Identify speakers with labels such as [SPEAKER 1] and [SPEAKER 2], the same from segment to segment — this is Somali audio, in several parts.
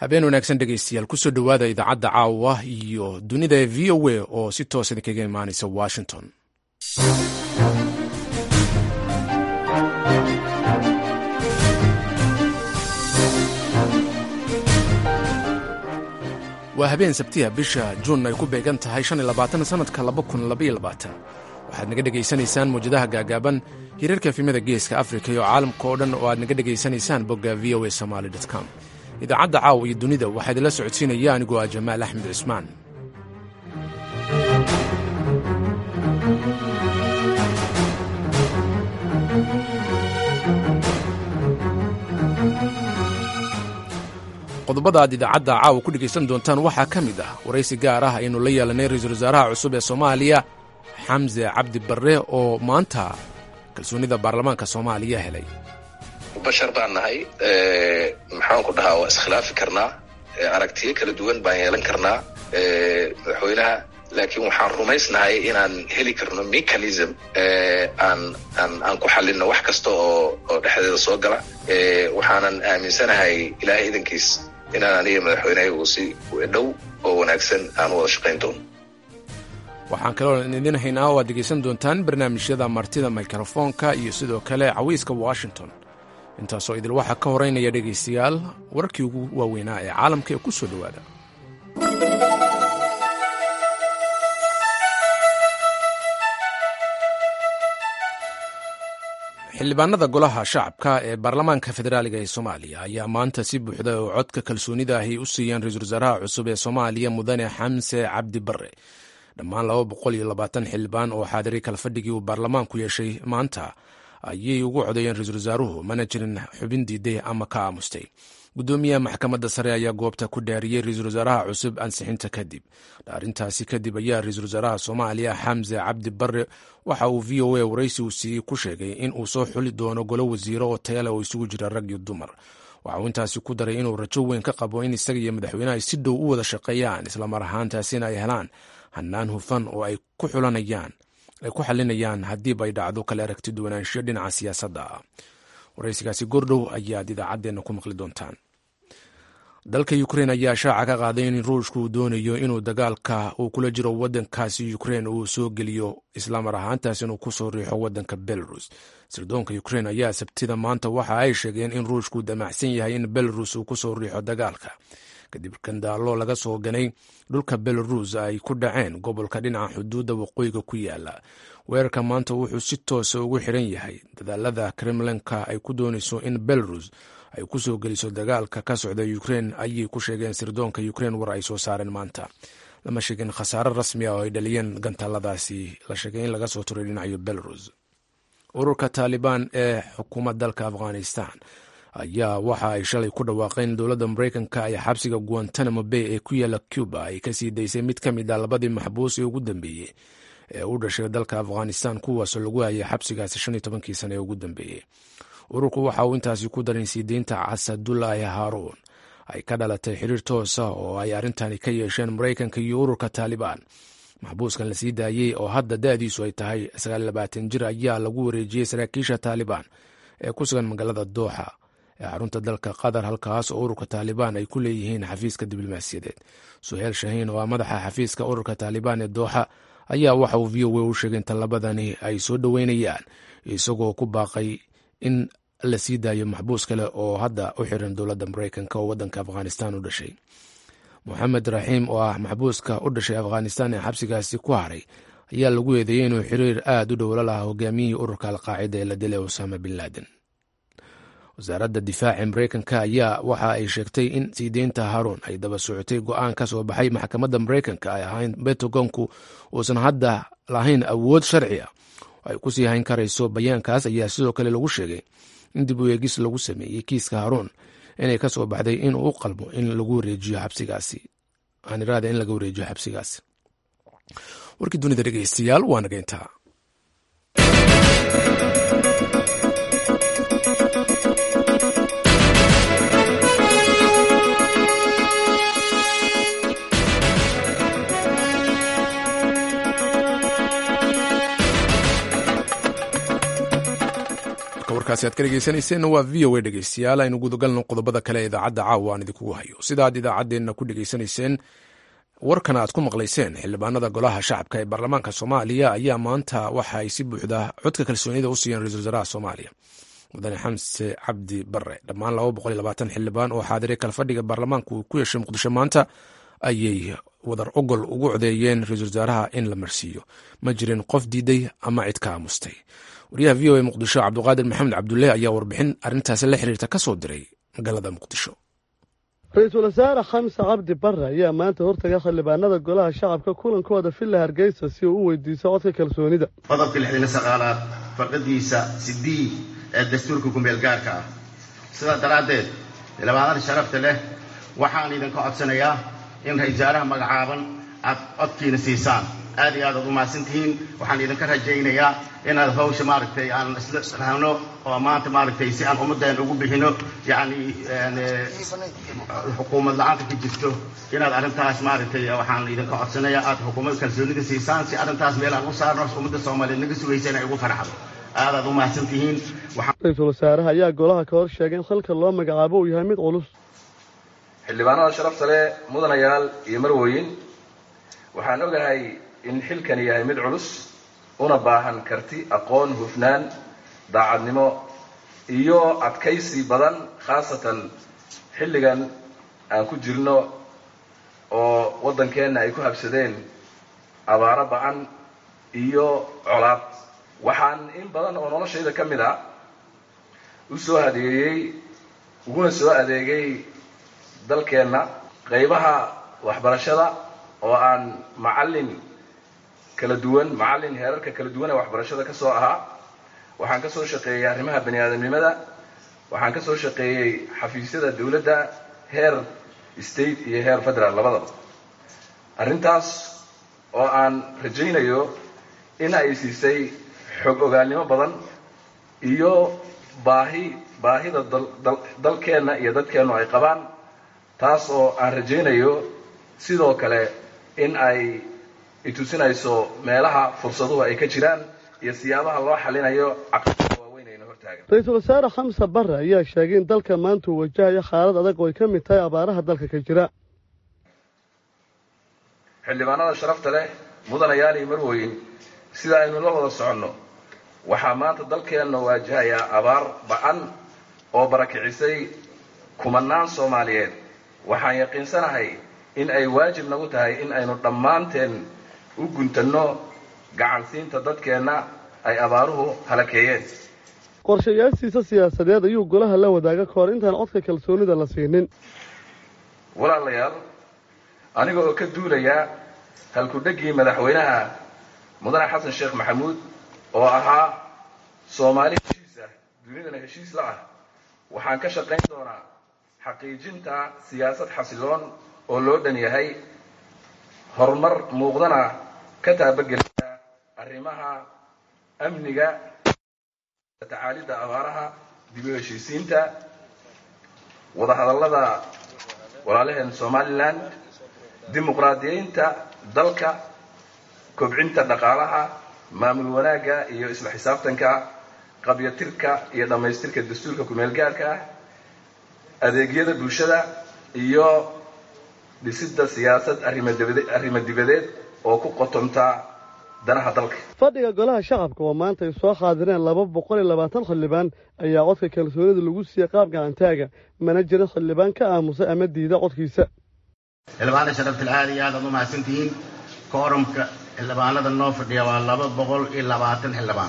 [SPEAKER 1] habeen wanaagsan dhegaystayaal kusoo dhowaada idaacadda caawa iyo dunida ee v o a oo si toos idinkaga imaanaysa washington waa habeen sabtiya bisha juun ay ku beegan tahay sanadka waxaad naga dhegaysanaysaan mawjadaha gaagaaban hirarka efimada geeska afrika iyo caalamka oo dhan oo aad naga dhegaysanaysaan bogga v o a somaly com idaacadda caawa iyo dunida waxaa idinla socodsiinaya anigoo ah jamaal axmed cismaan qodobada aad idaacadda caawa ku dhegaysan doontaan waxaa ka mid ah waraysi gaar ah aynu la yeelanay ra-iisul wasaaraha cusub ee soomaaliya xamse cabdi barre oo maanta kalsoonida baarlamaanka soomaaliya helay
[SPEAKER 2] bashar baan nahay maxaanku dhahaa waa iskhilaafi karnaa aragtiyo kala duwan baan yeelan karnaa madaxweynaha laakiin waxaan rumaysnahay inaan heli karno mechanism aan aan aan ku xalino wax kasta oo oo dhexdeeda soo gala waxaanan aaminsanahay ilaahay idankiis inaan aniga madaxweynehayagu si dhow oo wanaagsan aan wada shaqayn doono
[SPEAKER 1] waxaan kaloo idin haynaa oo aad dhegaysan doontaan barnaamijyada martida mikrofoonka iyo sidoo kale cawiiska washington intaasoo idil waxaa ka horeynaya dhegaystayaal wararkii ugu waaweynaa ee caalamka ee ku soo dhowaada xildhibaanada golaha shacabka ee baarlamaanka federaaliga ee soomaaliya ayaa maanta si buuxda oo codka kalsoonida ahi u siiyeen ra-iisul wasaaraha cusub ee soomaaliya mudane xamse cabdi barre dhammaan laba boqol iyo labaatan xildhibaan oo xaadiray kalfadhigii uu baarlamaanku yeeshay maanta ayay ugu codeeyeen ra-iisul wasaaruhu mana jirin xubin diiday ama ka aamustay guddoomiyaha maxkamadda sare ayaa goobta ku dhaariyey ra-iisul wasaaraha cusub ansixinta kadib dhaarintaasi kadib ayaa ra-iisul wasaaraha soomaaliya xamse cabdi barre waxa uu v o a waraysi uu siiyey ku sheegay in uu soo xuli doono golo wasiiro oo tayale oo isugu jira rag iyo dumar waxa uu intaasi ku daray inuu rajo weyn ka qabo in isaga iyo madaxweynaha ay si dhow u wada shaqeeyaan islamar ahaantaasina ay helaan hanaan hufan oo ay ku xulanayaan ay ku xalinayaan haddiiba ay dhacdo kale aragti duwanaanshiyo dhinaca siyaasadda ah waraysigaasi gordhow ayaad idaacaddeenna ku maqli doontaan dalka ukrein ayaa shaaca ka qaaday in ruushku uu doonayo inuu dagaalka uu kula jiro waddankaasi ukrein uu soo geliyo islamar ahaantaas inuu kusoo riixo waddanka belarus sirdoonka ukrein ayaa sabtida maanta waxa ay sheegeen in ruushku damacsan yahay in belarus uu kusoo riixo dagaalka kadib kandaallo laga soo ganay dhulka belarus ay ku dhaceen gobolka dhinaca xuduudda waqooyiga ku yaala weerarka maanta wuxuu si toosa ugu xiran yahay dadaalada kremlinka ay ku doonayso in belarus ay ku soo geliso dagaalka ka socda ukrein ayay ku sheegeen sirdoonka ukrein war ay soo saareen maanta lama sheegin khasaare rasmi ah oo ay dhaliyeen gantaaladaasi la sheegay in laga soo turay dhinacayo belarus ururka taalibaan ee xukuuma dalka afghanistan ayaa waxa ay shalay ku dhawaaqeen dowladda maraykanka ay xabsiga guantanamo bay ee ku yaala cuba ay kasii daysay mid ka mid a labadii maxbuus ee ugu dambeeyey ee u dhashay dalka afghanistan kuwaasoo lagu hayay xabsigaasi shan iyo tobankii sane ee ugu dambeeyey ururku waxa uu intaasi ku darin sii deynta casadullaahi haaruun ay ka dhalatay xiriir toosa oo ay arrintani ka yeesheen maraykanka iyo ururka taalibaan maxbuuskan la sii daayey oo hadda da-diisu ay tahay sagaallabaatan jir ayaa lagu wareejiyey saraakiisha taalibaan ee ku sugan magaalada dooxa ee xarunta dalka qatar halkaas oo ururka taalibaan ay ku leeyihiin xafiiska diblomaasiyadeed suheel shahiin oo ah madaxa xafiiska ururka taalibaan ee dooxa ayaa waxa uu v o a u sheegay in tallabadani ay soo dhoweynayaan isagoo ku baaqay in la sii daayo maxbuus kale oo hadda u xiran dowladda maraykanka oo waddanka afghanistan u dhashay moxamed raxiim oo ah maxbuuska u dhashay afghanistan ee xabsigaasi ku haray ayaa lagu eedeeyey inuu xiriir aad u dhow la lahaa hogaamiyihii ururka alqaacida ee la dilay osama bin laden wasaaradda difaaca maraykanka ayaa waxa ay sheegtay in sii deynta haruun ay daba socotay go-aan ka soo baxay maxkamadda maraykanka ay ahayn bentagonku uusan hadda lahayn awood sharci ah ay ku sii hayn karayso bayaankaas ayaa sidoo kale lagu sheegay in dib u eegis lagu sameeyey kiiska haruun inay ka soo baxday inuu u qalmo in lagu wareejiyo xabsigaasi aaniraada in laga wareejiyo xabsigaasi warkii dunida dhegeystayaal waa naga intaa warkaasi aad ka dhegeysaneyseen waa v o a dhegeystayaal aynu gudagalno qodobada kale ee idaacadda caawa aan idinkugu hayo sida aad idaacaddeenna ku dhegeysanayseen warkana aad ku maqlayseen xildhibaanada golaha shacabka ee baarlamaanka soomaaliya ayaa maanta waxa ay si buuxda codka kalsoonida u siiyeen ra-isul wasaaraha soomaaliya mudane xamse cabdi bare dhammaan xildhibaan oo xaadiray kalfadhiga baarlamaanka uu ku yeeshay muqdisho maanta ayay wadar ogol ugu codeeyeen ra-isul wasaaraha in la marsiiyo ma jirin qof diiday ama cid ka aamustay wariyaha v o a muqdisho cabduqaadir maxamed cabdulle ayaa warbixin arrintaasi la xiriirta ka soo diray magaalada muqdisho
[SPEAKER 3] ra-iisul wasaare xamse cabdi bare ayaa maanta hortaga xildhibaanada golaha shacabka kulankooda villa hargeysa si uu u weydiiso codka kalsoonida
[SPEAKER 4] qodobka lixdan saqaalaad farqadiisa sidii ee dastuurka kumeel gaarka ah sidaa daraaddeed xildhibaanada sharafta leh waxaan idinka codsanayaa in ra-isul wasaaraha magacaaban aad codkiina siisaan aad iyo aad aad u mahadsantihiin waxaan idinka rajaynayaa inaad hawsha maaragtay aan isla rahno oo maanta maaragtay si aan ummaddeena ugu bixino yacni xukuumad la-aanta ka jirto inaad arrintaas maaragtay waxaan idinka codsanayaa aad xukuumad kalsoonida siisaan si arrintaas meel aan u saarno ummadda soomaaliyeed naga sugaysa inay ugu farxdo aad aad u mahadsan tihiin
[SPEAKER 3] ra-iisul wasaaraha ayaa golaha ka hor sheegay in xilka loo magacaabo uu yahay mid culus
[SPEAKER 5] xildhibaanada sharafta leh mudanayaal iyo marwooyin waxaan ogahay in xilkani yahay mid culus una baahan karti aqoon hufnaan daacadnimo iyo adkaysi badan khaasatan xilligan aan ku jirno oo waddankeenna ay ku habsadeen abaaro ba-an iyo colaad waxaan in badan oo noloshayda ka mid a u soo adeegay uguna soo adeegay dalkeenna qaybaha waxbarashada oo aan macallin kala duwan macallin heerarka kala duwan ee waxbarashada ka soo ahaa waxaan ka soo shaqeeyey arrimaha bani aadamnimada waxaan ka soo shaqeeyey xafiisyada dawladda heer state iyo heer federal labadaba arrintaas oo aan rajaynayo in ay siisay xog ogaalnimo badan iyo baahi baahida dalkeenna iyo dadkeennu ay qabaan taas oo aan rajaynayo sidoo kale in ay itusinayso meelaha fursaduhu ay ka jiraan iyo siyaabaha loo xalinayo caqabada waaweyn ayna hortaagan
[SPEAKER 3] ra-iisul wasaare xamse bare ayaa sheegay in dalka maanta uu wajahayo xaalad adag oo ay ka mid tahay abaaraha dalka ka jira
[SPEAKER 5] xildhibaanada sharafta leh mudanayaal iyo marwooyin sida aynu la wada soconno waxaa maanta dalkeenna waajahayaa abaar ba-an oo barakicisay kumanaan soomaaliyeed waxaan yaqiinsanahay in ay waajib nagu tahay in aynu dhammaanteen u guntanno gacansiinta dadkeenna ay abaaruhu halakeeyeen
[SPEAKER 3] qorshayaashiisa siyaasadeed ayuu golaha la wadaaga ka hor intaan codka kalsoonida la siinin
[SPEAKER 5] walaalayaal aniga oo ka duulaya halkudheggii madaxweynaha mudane xasan sheekh maxamuud oo ahaa soomaali heshiis ah dunidana heshiis la ah waxaan ka shaqayn doonaa xaqiijinta siyaasad xasiloon oo loo dhan yahay horumar muuqdana ka taabagelaya arrimaha amniga tacaalidda abaaraha dib u heshiisiinta wadahadallada walaalaheen somalilan dimuqraadiyeynta dalka kobcinta dhaqaalaha maamul wanaagga iyo isla xisaabtanka qabyatirka iyo dhammaystirka dastuurka kumeel gaarka ah adeegyada bulshada iyo dhisidda siyaasad arrimo dibadeed oo ku qotomta danaha dalka
[SPEAKER 3] fadhiga golaha shacabka oo maanta ay soo xaadireen laba boqol iyo labaatan xildhibaan ayaa codka kalsoonida lagu siiyey qaab gacantaaga mana jirin xildhibaan ka aamusay ama diida codkiisa
[SPEAKER 4] xildhibaanada sharaftal aad iyo aad aad u mahadsantihiin koorumka xildhibaanada noo fadhiya waa laba boqol iyo labaatan xildhibaan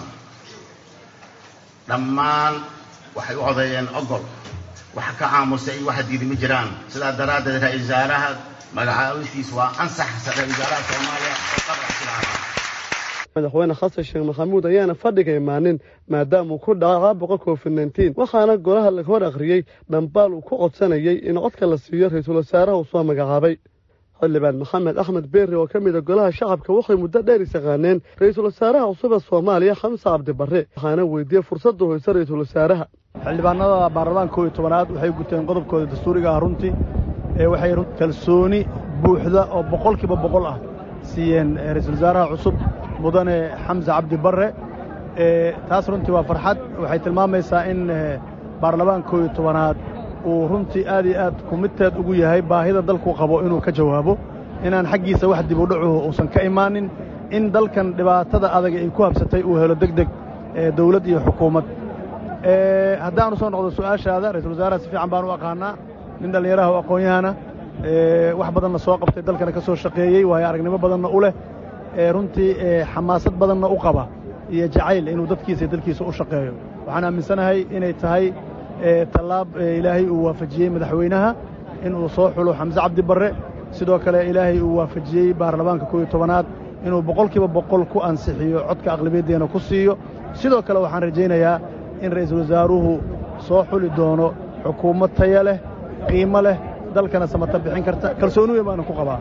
[SPEAKER 4] dhammaan waxay u codeeyeen ogol wax ka aamusay iyo waxa diidi ma jiraan sidaa daraaddeed ra-isul wasaaraha magacaabistiis waa ansax ra-isul wasaaraha soomaaliya oo qabrasilaabaa
[SPEAKER 3] madaxweyne xasan sheekh maxamuud ayaana fadhiga imaanin maadaamauu ku dhacay caabuqa covid nneteen waxaana golaha laga hor akhriyey dhambaal uu ku codsanayay in codka la siiyo ra-iisul wasaaraha uu soo magacaabay xildhibaan maxamed axmed beeri oo ka mida golaha shacabka waxay muddo dheer isaqaaneen ra-iisul wasaaraha cusub ee soomaaliya xamse cabdibarre waxaana weydiiyey fursadda hoyse ra-iisul wasaaraha
[SPEAKER 6] xildhibaanada baarlamaanka kow iyo tobanaad waxay guteen qodobkooda dastuuriga ah runtii ee waxay kalsooni buuxda oo boqolkiiba boqol ah siiyeen ra-iisul wasaaraha cusub mudane xamse cabdi barre taas runtii waa farxad waxay tilmaamaysaa in baarlamaanka koob iyo tobanaad uu runtii aad iyo aad kumidteed ugu yahay baahida dalku qabo inuu ka jawaabo inaan xaggiisa wax dib u dhacuhu uusan ka imaanin in dalkan dhibaatada adaga ay ku habsatay uu helo deg deg dawlad iyo xukuumad haddaanu soo noqdo su'aashaada ra-isul wasaaraha si fiican baan u aqaanaa nin dhallinyaraha oo aqoon-yahana wax badanna soo qabtay dalkana ka soo shaqeeyey waayo aragnimo badanna u leh runtii xamaasad badanna u qaba iyo jacayl inuu dadkiisa iyo dalkiisa u shaqeeyo waxaan aaminsanahay inay tahay tallaab ilaahay uu waafajiyey madaxweynaha inuu soo xulo xamse cabdi barre sidoo kale ilaahay uu waafajiyey baarlamaanka koob iyo tobanaad inuu boqolkiiba boqol ku ansixiyo codka aqlabiyaddeena ku siiyo sidoo kale waxaan rajaynayaa in ra'iisul wasaaruhu soo xuli doono xukuumad taya leh qiimo leh dalkana samata bixin karta kalsooni weyn baana ku qabaa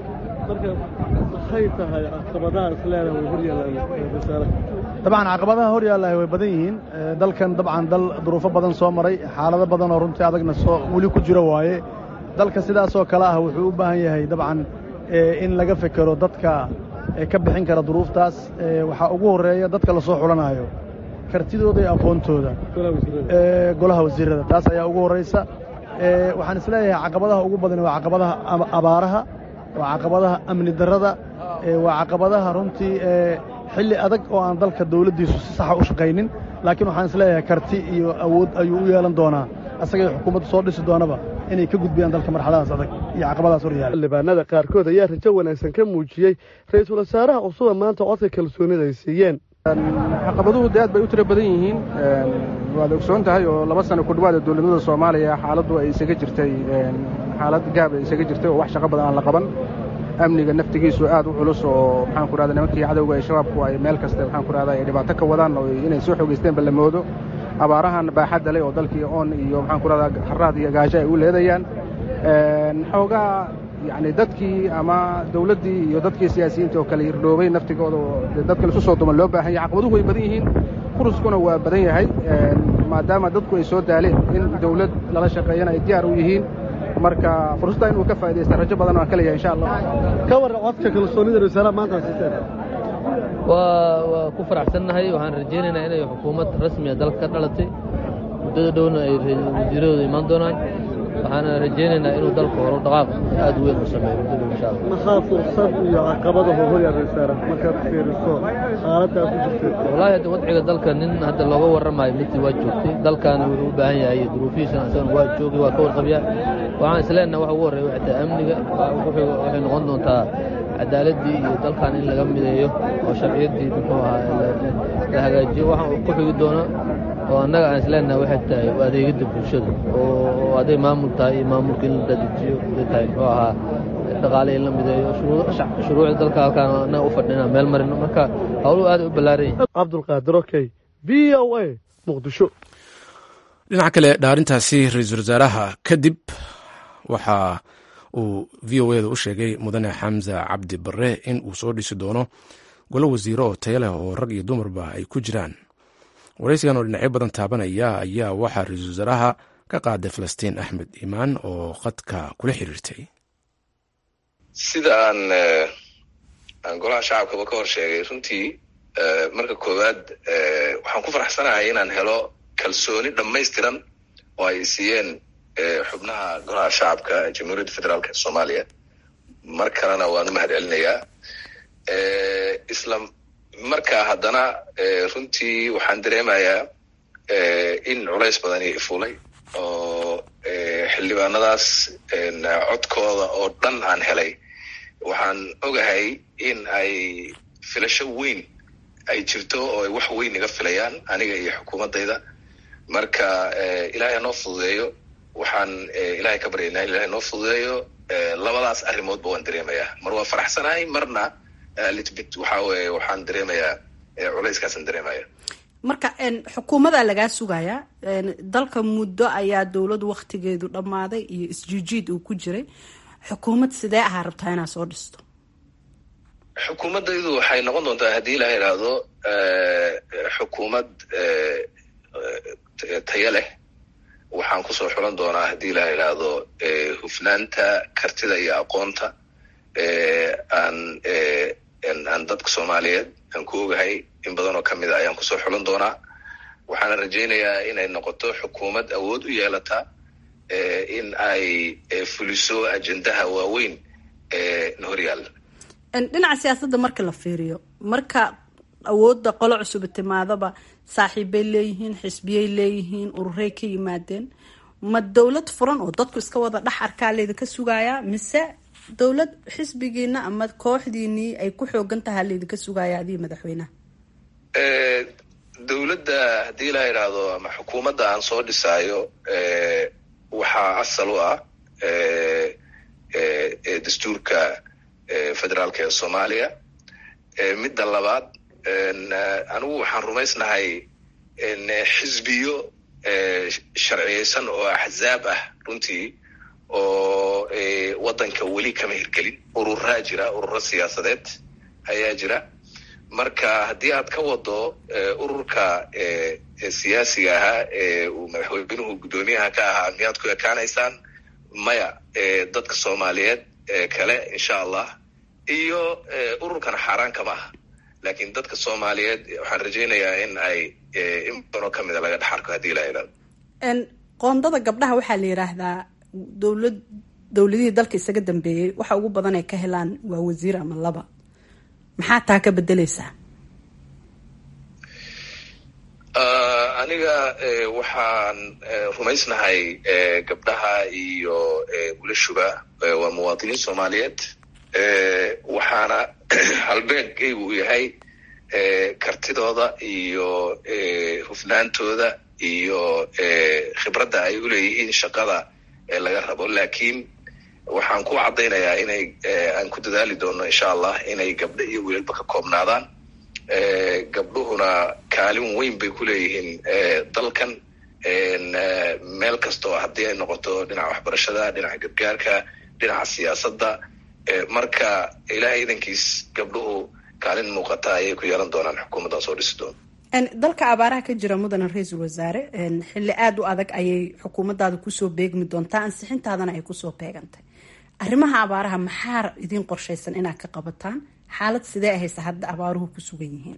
[SPEAKER 3] maxay tahay caqabadaha isleedaha way hor yaallaan
[SPEAKER 6] dabcan caqabadaha hor yaallahay way badan yihiin dalkan dabcan dal duruufo badan soo maray xaalado badan oo runtii adagna soo weli ku jiro waaye dalka sidaasoo kale ah wuxuu u baahan yahay dabcan in laga fekero dadka ka bixin kara duruuftaas waxaa ugu horreeya dadka la soo xulanaayo kartidooda iyo aqoontooda golaha wasiirrada taas ayaa ugu horraysa waxaan isleeyahay caqabadaha ugu badan waa caqabadaha abaaraha waa caqabadaha amni darrada waa caqabadaha runtii xilli adag oo aan dalka dawladdiisu si saxa u shaqaynin laakiin waxaan isleeyahay karti iyo awood ayuu u yeelan doonaa asagay xukuumaddu soo dhisi doonaba inay ka gudbiyaan dalka marxaladahaas adag iyo caqabadahaas hor yaala
[SPEAKER 3] xildhibaanada qaarkood ayaa rajo wanaagsan ka muujiyey ra'iisul wasaaraha cusuba maanta codka kalsoonida ay siiyeen
[SPEAKER 7] caqabaduhu dee aad bay u tiro badan yihiin waad ogsoon tahay oo laba sano ku dhawaada dowladnimada soomaaliya xaaladdu ay isaga jirtay xaalad gaab ay isaga jirtay oo wax shaqo badan aan la qaban amniga naftigiisu aad u culus oo maxaan ku rahda nimankii cadowga ee shabaabku ay meel kasta maxaan ku rahda ay dhibaato ka wadaan oo inay soo xogeysteenba la moodo abaarahan baaxadda leh oo dalkii oon iyo maxaan ku rahda haraad iyo gaajo ay u leedayaan xoogaa yacni dadkii ama dawladdii iyo dadkii siyaasiyiinta oo kale hirdhoobay naftigooda oo dadka laisu soo duman loo baahan yahay caqabaduhu way badan yihiin furuskuna waa badan yahay maadaama dadku ay soo daaleen in dawlad lala shaqeeyana ay diyaar u yihiin marka fursadda inuu ka faa'idaysta rajo badan aan ka leeyahay insha allah
[SPEAKER 3] ka warran codka kalsoonida rasaalaha maanta siteen
[SPEAKER 8] waa waa ku faraxsannahay waxaan rajaynaynaa inay xukuumad rasmiya dalka ka dhalatay muddada dhowna ay wasiiradooda imaan doonaan waxaana rajaynaynaa inuu dalka horo dhaqaaq aad weyn u sameeyo muddada insha allah
[SPEAKER 3] maxaa fursad iyo caqabadahu hor yaal rasaala markaad fiiriso xaaladdaa ku jirtay
[SPEAKER 8] wallaahi hadda wadciga dalka nin hadda looga warramayo midii waa joogtay dalkaana wuxuu u baahan yahay duruufihiisana isagana waa joogay waa ka warqabyaa waxaan isleenaha waxa ugu horreeya waxay tahay amniga waxay noqon doontaa cadaaladdii iyo dalkan in laga mideeyo oo sharciyaddii muxuu ahaa la hagaajiyo waxa ku xigi doono oo annaga aan isleenaha waxay tahay adeegidda bulshada oo hadday maamul tahay iyo maamulka in la dadejiyo hadday tahay muxuu ahaa dhaqaale in la mideeyo shuruucda dalka halkaan annaga u fadhina meel marino marka howluhu aad u ballaaran yihin
[SPEAKER 3] cabdulqaadir okey v o a muqdisho
[SPEAKER 1] dhinaca kale dhaarintaasi ra-iisul wasaaraha kadib waxa uu v o eda u sheegay mudane xamza cabdi barre in uu soo dhisi doono golo wasiiro oo taya leh oo rag iyo dumarba ay ku jiraan waraysigan oo dhinacyo badan taabanaya ayaa waxaa ra-iisul wasaaraha ka qaaday falastiin axmed imaan oo khadka kula xiriirtay
[SPEAKER 2] sida aan aan golaha shacabkaba ka hor sheegay runtii marka koowaad waxaan ku faraxsanahay inaan helo kalsooni dhammaystiran oo ay siiyeen xubnaha golaha shacabka jamhuuriyadda federaalk ee soomaaliya mar kalena waan u mahad celinayaa isla markaa haddana runtii waxaan dareemayaa in culays badani ifulay oo xildhibaanadaas codkooda oo dhan aan helay waxaan ogahay in ay filasho weyn ay jirto oo ay wax weyn iga filayaan aniga iyo xukuumaddayda marka ilaahay hanoo fududeeyo waxaan ilaahay ka baryaynaa in ilahay noo fududeeyo labadaas arrimoodba waan dareemayaa mar waa faraxsanahay marna litbit waxa weye waxaan dareemayaa culayskaasaan dareemaya
[SPEAKER 9] marka xukuumadaa lagaa sugayaa dalka muddo ayaa dowladu waktigeedu dhammaaday iyo isjiijiid uu ku jiray xukuumad sidee ahaa rabtaa inaad soo dhisto
[SPEAKER 2] xukuumaddaydu waxay noqon doontaa haddii ilaha idhaahdo xukuumad tayo leh waxaan kusoo xulan doonaa haddii ilaha idhaahdo hufnaanta kartida iyo aqoonta aan aan dadka soomaaliyeed aan ku ogahay in badan oo ka mid a ayaan kusoo xulan doonaa waxaana rajaynayaa inay noqoto xukuumad awood u yeelata in ay fuliso ajendaha waaweyn ee na horyaalla
[SPEAKER 9] dhinaca siyaasadda marka la fiiriyo marka awoodda qolo cusub timaadaba saaxiibbay leeyihiin xisbiyay leeyihiin ururey ka yimaadeen ma dowlad furan oo dadku iska wada dhex arkaa laydinka sugayaa mise dowlad xisbigiina ama kooxdiinii ay ku xoogan tahaa laydinka sugaya adiga madaxweynaha
[SPEAKER 2] dowladda haddii la yidhaahdo ama xukuumadda aan soo dhisaayo waxaa asal u ah dastuurka federaalka ee soomaaliya midda labaad anigu waxaan rumaysnahay xisbiyo sharciyeysan oo axzaab ah runtii oo waddanka weli kama hirgelin ururaa jira ururo siyaasadeed ayaa jira marka haddii aad ka wado ururka siyaasiga ahaa ee uu madaxweynuhu guddoomiyaha ka ahaa miyaad ku ekaanaysaan maya dadka soomaaliyeed kale insha allah iyo ururkana xaaraan kama aha lakin dadka soomaaliyeed waxaan rajaynayaa in ay in badanoo kamida laga dhex arko haddii la idhahdo
[SPEAKER 9] qoondada gabdhaha waxaa la yidhaahdaa dowlad dowladihii dalka isaga dambeeyey waxa ugu badan ay ka helaan waa wasiir ama laba maxaa taa ka bedeleysaa
[SPEAKER 2] aniga waxaan rumaysnahay gabdhaha iyo wilashuba waa muwaadiniin soomaaliyeed waxaana halbeegaygu uu yahay kartidooda iyo hufnaantooda iyo khibradda ay uleeyihiin shaqada laga rabo lakin waxaan ku caddaynayaa inay aan ku dadaali doono insha allah inay gabdho iyo wilalba ka koobnaadaan gabdhuhuna kaalin weyn bay ku leeyihiin dalkan meel kasta oo haddii ay noqoto dhinaca waxbarashada dhinaca gargaarka dhinaca siyaasadda marka ilahay idankiis gabdhuhu kaalin muuqata ayay ku yeelan doonaan xukuumaddan soo dhisi doono
[SPEAKER 9] dalka abaaraha ka jira mudane ra-iisul wasaare xilli aada u adag ayay xukuumaddaada kusoo beegmi doontaa ansixintaadana ay kusoo beegantay arrimaha abaaraha maxaa idiin qorshaysan inaad ka qabataan xaalad sidee ahaysa hadda abaaruhu ku sugan yihiin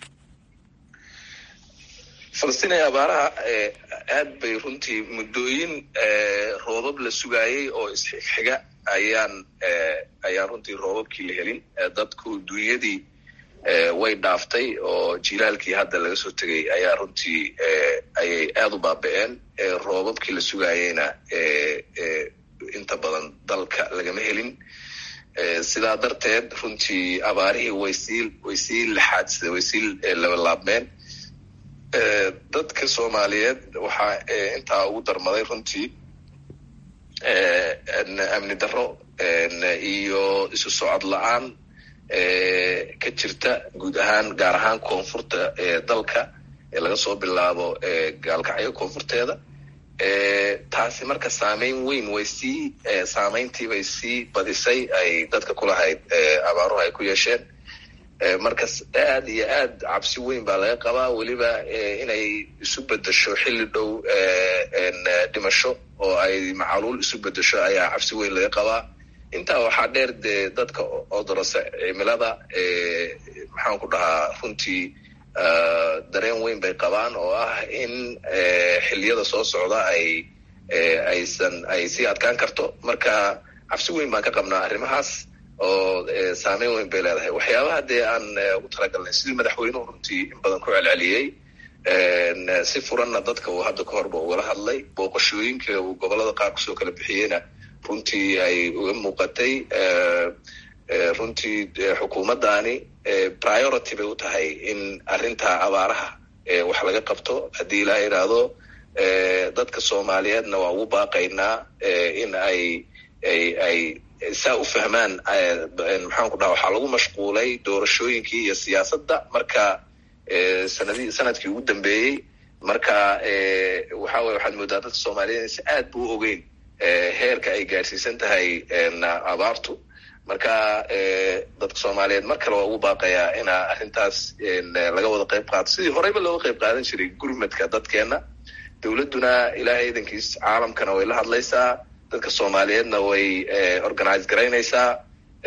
[SPEAKER 2] falastiin ee abaaraha aad bay runtii muddooyin roobab la sugaayay oo isxiga ayaan ayaan runtii roobabkii la helin dadku dunyadii way dhaaftay oo jilaalkii hadda laga soo tegay ayaa runtii ayay aada u baaba-een roobabkii la sugaayeyna inta badan dalka lagama helin sidaa darteed runtii abaarihii way sii way sii laxaadsa way sii labalaabmeen dadka soomaaliyeed waxaa intaa ugu darmaday runtii amni darro iyo isu socod la-aan ka jirta guud ahaan gaar ahaan koonfurta dalka ee laga soo bilaabo gaalkacyo koonfurteeda taasi marka saameyn weyn way sii saameyntii bay sii badisay ay dadka kulahayd abaaruhu ay ku yeesheen markas aad iyo aad cabsi weyn baa laga qabaa weliba inay isu bedesho xilli dhow dhimasho oo ay macaluul isu bedesho ayaa cabsi weyn laga qabaa intaa waxaa dheer dee dadka odorose cimilada maxaan ku dhahaa runtii dareen weyn bay qabaan oo ah in xilliyada soo socda ay aysan ay sii adkaan karto marka cabsi weyn baan ka qabnaa arrimahaas oo saameyn weyn bay leedahay waxyaabaha dee aan ugu talagalnay sidii madaxweynuhu runtii in badan ku celceliyey si furanna dadka uu hadda ka horba ugala hadlay booqashooyinka uu gobolada qaar kusoo kala bixiyeyna runtii ay uga muuqatay runtii xukuumaddaani priority bay u tahay in arrinta abaaraha wax laga qabto haddii ilaa idhaahdo dadka soomaaliyeedna waa ugu baaqaynaa in ay ay ay saa u fahmaan maxaan ku dhaha waxaa lagu mashquulay doorashooyinkii iyo siyaasadda marka sanadi sanadkii ugu dambeeyey marka waxa weye waxaad moodaa dadka soomaaliyeed in si aad bu u ogeyn heerka ay gaarsiisan tahay abaartu marka dadka soomaaliyeed mar kale waa ugu baaqayaa ina arrintaas laga wada qayb qaato sidii horeyba looga qayb qaadan jiray gurmadka dadkeenna dowladduna ilaahay idankiis caalamkana way la hadlaysaa dadka soomaaliyeedna way organize garaynaysaa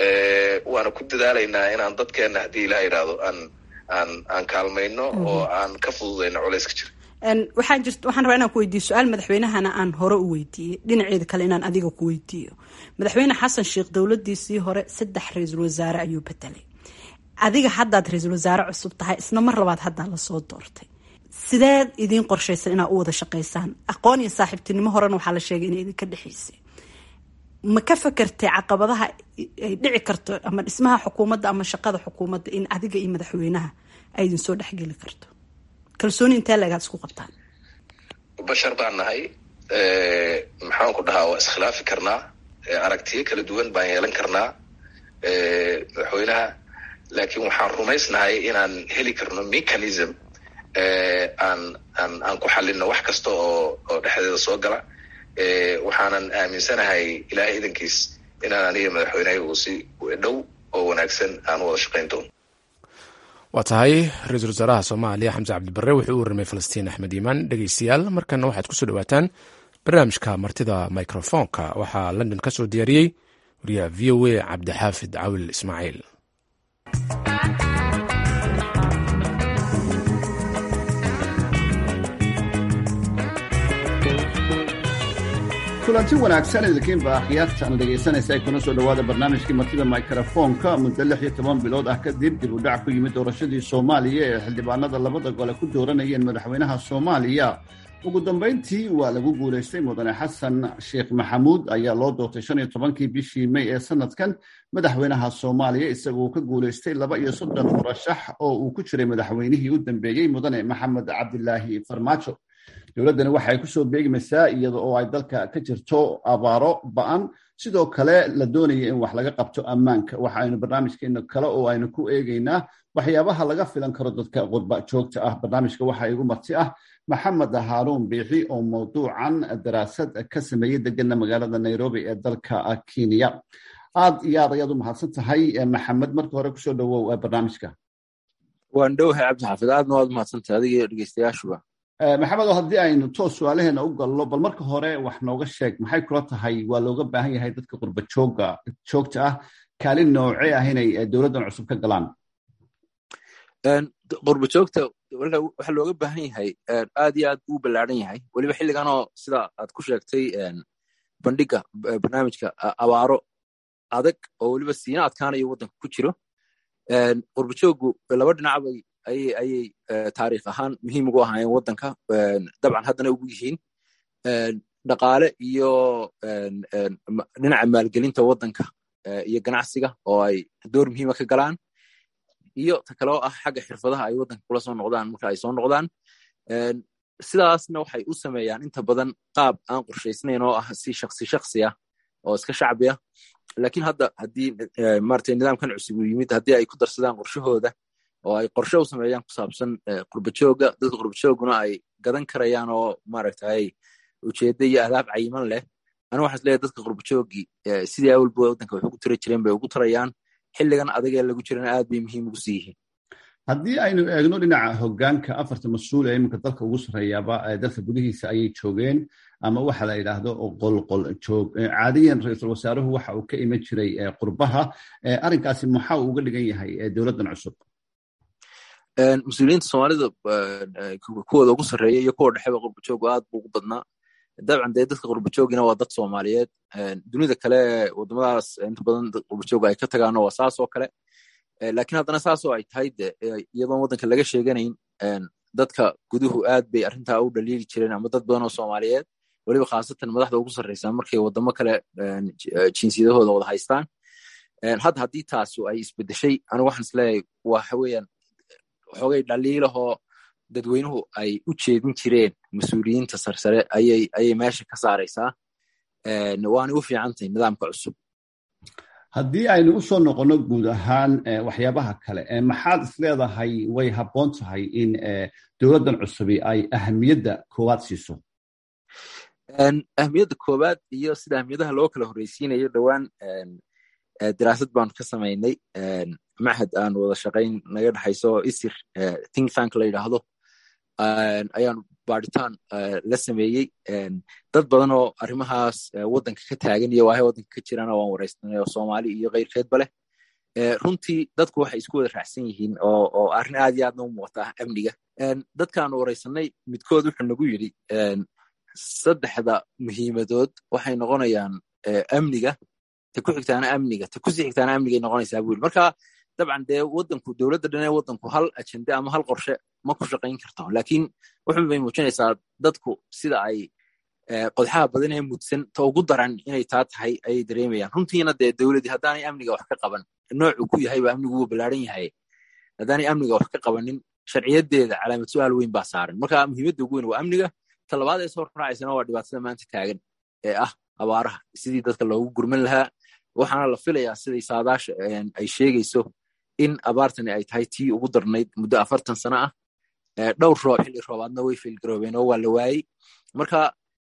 [SPEAKER 2] waana ku dadaalaynaa inaan dadkeenna haddii ilaha yidhaahdo aan aan aan kaalmayno oo aan ka fududayno culayska jira
[SPEAKER 9] waxaa jirt waxaan rabaa inaan ku weydiiyo su-aal madaxweynahana aan hore u weydiiyey dhinaceeda kale inaan adiga ku weydiiyo madaxweyne xasan sheekh dowladiisii hore saddex ra-iisul wasaare ayuu bedelay adiga haddaad ra-iisul wasaare cusub tahay isna mar labaad haddaa lasoo doortay sideed idiin qorshaysan inaad u wada shaqaysaan aqoon iyo saaxiibtinimo horena waxaa la sheegay inay idinka dhexaysay ma ka fakertay caqabadaha ay dhici karto ama dhismaha xukuumadda ama shaqada xukuumadda in adiga iyo madaxweynaha ay idinsoo dhexgeli karto kalsooni intee leegaad isku qabtaan
[SPEAKER 2] bashar baan nahay maxaan ku dhahaa waa iskhilaafi karnaa aragtiyo kala duwan baan yeelan karnaa madaxweynaha laakiin waxaan rumaysnahay inaan heli karno mechanism aan aan aan ku xalino wax kasta oo oo dhexdeeda soo gala waxaanan aaminsanahay ilaahay idankiis inaan aniga madaxweynahay uu si dhow oo wanaagsan aan u wada shaqayn doono
[SPEAKER 1] waa tahay ra-iisul wasaaraha soomaaliya xamse cabdibarre wuxuu u warramay falastiin axmed iimaan dhegeystayaal markana waxaad kusoo dhawaataan barnaamijka martida microfonka waxaa london ka soo diyaariyey wariyaha v o a cabdixaafid cawil ismaaciil
[SPEAKER 10] kulanti wanaagsan idinkiinba akhyaartan dhegaysanaysa ay kuna soo dhowaada barnaamijkii martida mikrofoonka muddo lix iyo toban bilood ah kadib dib u dhac ku yimid doorashadii soomaaliya ee xildhibaanada labada gole ku dooranayeen madaxweynaha soomaaliya ugu dambayntii waa lagu guulaystay mudane xasan sheekh maxamuud ayaa loo doortay shan iyo tobankii bishii may ee sanadkan madaxweynaha soomaaliya isagoo ka guulaystay laba iyo soddon murashax oo uu ku jiray madaxweynihii u dambeeyey mudane maxamed cabdilaahi farmaajo dowladdani waxay kusoo beegmaysaa iyada oo ay dalka ka jirto abaaro ba-an sidoo kale la doonaya in wax laga qabto ammaanka waxa aynu barnaamijkeena kale oo aynu ku eegeynaa waxyaabaha laga filan karo dadka qurba joogta ah barnaamijka waxaa igu marti ah maxamed haaruun biixi oo mawduucan daraasad ka sameeyey degana magaalada nairobi ee dalka kenya aad iyo aad ayaad u mahadsan tahay maxamed marka hore kusoo dhawow barnaamijka
[SPEAKER 11] waan dhowahay cabdixaafid aadna waad umahadsantahay adiga dhegeystayaashuba
[SPEAKER 10] maxamed oo haddii aynu toos su-aalaheena u galno bal marka hore wax nooga sheeg maxay kula tahay waa looga baahan yahay dadka qurba jooga joogta ah kaalin noocee ah inay dowladdan cusub ka galaan
[SPEAKER 11] qurba joogta waxaa looga baahan yahay aad iyo aad uu ballaaran yahay weliba xilliganoo sida aad ku sheegtay bandhiga barnaamijka abaaro adag oo weliba siina adkaanayo waddanka ku jiro qurba jooggu laba dhinacbay ayay ayay taariikh ahaan muhiim ugu ahaayeen waddanka dabcan haddana ugu yihiin dhaqaale iyo dhinaca maalgelinta waddanka iyo ganacsiga oo ay door muhiima ka galaan iyo ta kale oo ah xagga xirfadaha ay waddanka kula soo noqdaan marka ay soo noqdaan sidaasna waxay u sameeyaan inta badan qaab aan qorshaysnayn oo ah si shaksi shaksi ah oo iska shacbi ah lakiin hadda haddii maratay nidaamkan cusub uu yimid haddii ay ku darsadaan qorshahooda oo ay qorshe u sameeyaan ku saabsan qurbajooga dadka qurbajooguna ay gadan karayaan oo maaragtay ujeedda iyo adaab cayiman leh aniga waxaan isleeyahay dadka qurbajoogii sidii awalba waddanka wax ugu tira jireen bay ugu tarayaan xilligan adagee lagu jirana aad bay muhiim ugu sii yihiin
[SPEAKER 10] haddii aynu eegno dhinaca hoggaanka afarta mas-uul ee iminka dalka ugu sarreeyaaba dalka gudihiisa ayay joogeen ama waxa la yidhaahdo qolqol joog caadiyan ra-iisul wasaaruhu waxa uu ka iman jiray qurbaha arrinkaasi maxaa uu uga dhigan yahay dowladdan cusub
[SPEAKER 11] mas-uuliyiinta soomaalida kuwooda ugu sarreeya iyo kuwa dhexeba qurbajoogu aad buu ugu badnaa dabcan dee dadka qurbajoogina waa dad soomaaliyeed dunida kale wadamadaas inta badan qurbajooga ay ka tagaano waa saas oo kale lakiin haddana saasoo ay tahay de iyadoon waddanka laga sheeganayn dadka guduhu aad bay arrintaa u dhaliili jireen ama dad badan oo soomaaliyeed weliba khaasatan madaxda ugu sarreysa markay wadamo kale jinsiyadahooda wada haystaan hadda haddii taasu ay isbedeshay anigu waxaan isleeyahay waxa weeyaan xoogay dhaliilahoo dadweynuhu ay u jeedin jireen mas-uuliyiinta sarsare ayay ayay meesha ka saaraysaa waana u fiicantahay nidaamka cusub
[SPEAKER 10] haddii aynu u soo noqonno guud ahaan waxyaabaha kale maxaad isleedahay way habboon tahay in dowladdan cusubi ay ahamiyadda koowaad siiso
[SPEAKER 11] ahmiyadda koowaad iyo sida ahmiyadaha loo kala horreysiinayo dhowaan daraasad baanu ka samaynay machad aan wada shaqayn naga dhexayso isir think tank la yidhaahdo ayaanu baaritaan la sameeyey dad badan oo arrimahaas waddanka ka taagan iyo waahay waddanka ka jirana waan waraystanay oo soomaali iyo keyrkeedba leh runtii dadku waxay isku wada raacsan yihiin oo arrin aad iyo aadna u muuqata amniga dadkaanu waraysanay midkood wuxuu nagu yidhi saddexda muhiimadood waxay noqonayaan amniga ta ku xigtaana amniga ta kusii xigtaana amnigay noqonaysaa buu yidhi marka dabcan dee waddanku dowladda dhan ee waddanku hal ajende ama hal qorshe ma ku shaqayn karto laakiin wuxun bay muujinaysaa dadku sida ay qodxaha badan ee mudsan ta ugu daran inay taa tahay ayay dareemayaan runtiina dee dowladdii haddaanay amniga wax ka qaban noocu ku yahay ba amnigu wuu ballaaran yahay haddaanay amniga wax ka qabanin sharciyadeeda calaamad su-aal weyn baa saaran marka muhiimadda ugu weyn waa amniga talabaad ee soo raacaysana waa dhibaatada maanta taagan ee ah abaaraha sidii dadka loogu gurman lahaa waxaana la filayaa siday saadaasha ay sheegayso in abaartani ay tahay tii ugu darnayd muddo afartan sano ah dhowr roob xilli roobaadna way failgaroobeen oo waa la waayey marka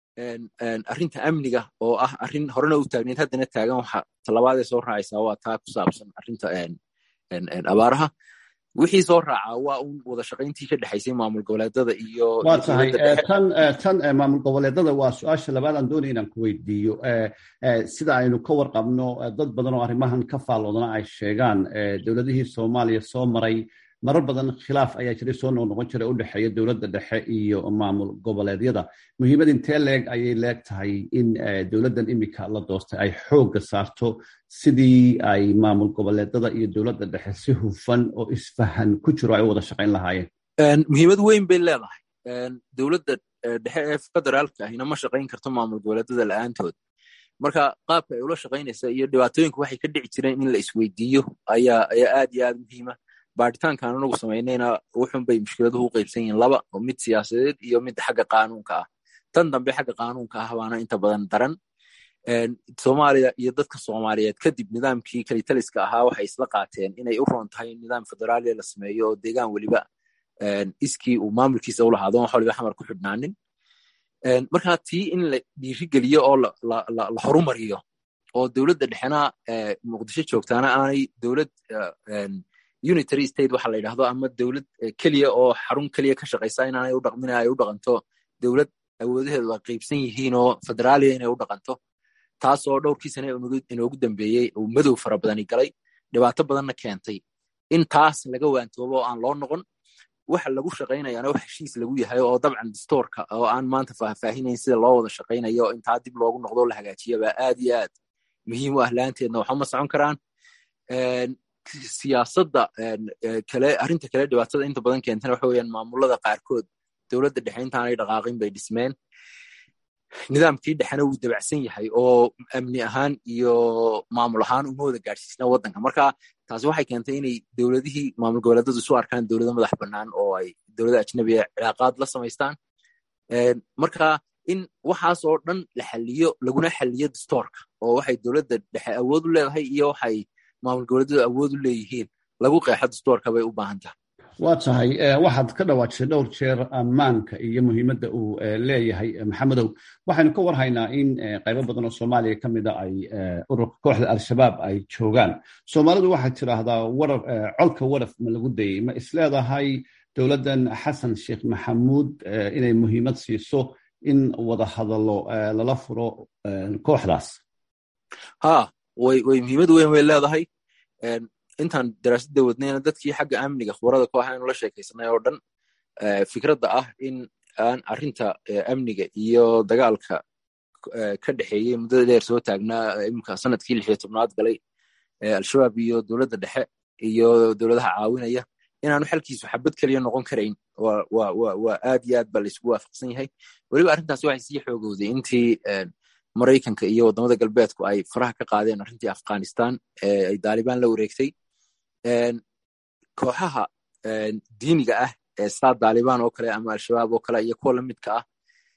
[SPEAKER 11] arrinta amniga oo ah arrin horena u taagneyd haddana taagan waxa talabaadee soo raacaysaa waa taa ku saabsan arrinta abaaraha wixii soo raacaa waa un wada shaqayntii ka dhexaysay maamul goboleedada iyo
[SPEAKER 10] waa tahay tan tan maamul goboleedada waa su-aasha labaad aan doonaya inaan ku weydiiyo sida aynu ka warqabno dad badan oo arrimahan ka faalloodana ay sheegaan dowladihii soomaaliya soo maray marar badan khilaaf ayaa jiray soo noqnoqon jiray u dhexeeya dowladda dhexe iyo maamul goboleedyada muhiimad intee leeg ayay leeg tahay in dowladdan imika la doortay ay xoogga saarto sidii ay maamul goboleedada iyo dowladda dhexe si hufan oo isfahan ku jiro ay u wada shaqayn lahaayeen
[SPEAKER 11] muhiimad weyn bay leedahay dowladda dhexe ee federaalka ahina ma shaqayn karto maamul goboleedada la'aantood marka qaabka ay ula shaqaynaysa iyo dhibaatooyinka waxay ka dhici jireen in la isweydiiyo ayaa ayaa aad iyo aad muhiima baaritaankan anagu samaynayna wuxun bay mushkiladuhu u qaybsan yihiin laba oo mid siyaasadeed iyo mid xagga qaanuunka ah tan dambe xagga qaanuunka ah baana inta badan daran soomaaliya iyo dadka soomaaliyeed kadib nidaamkii kalitaliska ahaa waxay isla qaateen inay u roon tahay nidaam federaaliya la sameeyo oo deegaan weliba iskii uu maamulkiisa u lahaado wax waliba xamar ku xidhnaanin marka tii in la dhiirigeliyo oo la horumariyo oo dowladda dhexena muqdisho joogtaana aanay dowlad unitary state waxa la yidhahdo ama dowlad keliya oo xarun keliya ka shaqaysa inaanay u dhaqmin ay u dhaqanto dowlad awoodaheedu ay qaybsan yihiin oo federaaliya inay u dhaqanto taasoo dhowrkii sane inoogu dambeeyey uu madow fara badani galay dhibaato badanna keentay in taas laga waantoobo oo aan loo noqon waxa lagu shaqaynayaana wax heshiis lagu yahay oo dabcan distoorka oo aan maanta faahfaahinayn sida loo wada shaqaynayo oo intaa dib loogu noqdo la hagaajiya baa aad iyo aad muhiim u ah laanteedna waxuma socon karaan siyaasadda kale arrinta kale dhibaatada inta badan keentana waxa weeyaan maamulada qaarkood dowladda dhexe intaanay dhaqaaqin bay dhismeen nidaamkii dhexena wuu dabacsan yahay oo amni ahaan iyo maamul ahaan uma wada gaadhsiisna waddanka marka taasi waxay keentay inay dowladihii maamul goboleedadu isu arkaan dowlado madax bannaan oo ay dowlada ajnabiga cilaaqaad la samaystaan marka in waxaas oo dhan la xaliyo laguna xaliyo distoorka oo waxay dowladda dhexe awood u leedahay iyo waxay maamul goboleedyadu awood u leeyihiin lagu qeexo distoorka bay u baahan tahay
[SPEAKER 10] waa tahay waxaad ka dhawaajisay dhowr jeer ammaanka iyo muhiimadda uu leeyahay maxamedow waxaynu ka warhaynaa in qaybo badan oo soomaaliya ka mida ay ururka kooxda al-shabaab ay joogaan soomaalidu waxay tidhaahdaa warar colka waraf ma lagu dayey ma isleedahay dowladdan xasan sheekh maxamuud inay muhiimad siiso in wada hadallo lala furo kooxdaas
[SPEAKER 11] ha way way muhiimad weyn way leedahay intaan daraasadda wadnayna dadkii xagga amniga khubarada kooxa aynu la sheekaysanay oo dhan fikradda ah in aan arrinta amniga iyo dagaalka ka dhexeeyey muddada dheer soo taagnaa imika sanadkii lix iyo tobnaad galay al-shabaab iyo dowladda dhexe iyo dowladaha caawinaya inaanu xalkiisu xabad keliya noqon karayn waa aad iyo aad baa laysku waafaqsan yahay weliba arrintaasi waxay sii xoogowday intii maraykanka iyo waddamada galbeedku ay faraha ka qaadeen arrintii afghanistan ay daalibaan la wareegtay kooxaha diiniga ah ee saa daalibaan oo kale ama al-shabaab oo kale iyo kuwa lamidka ah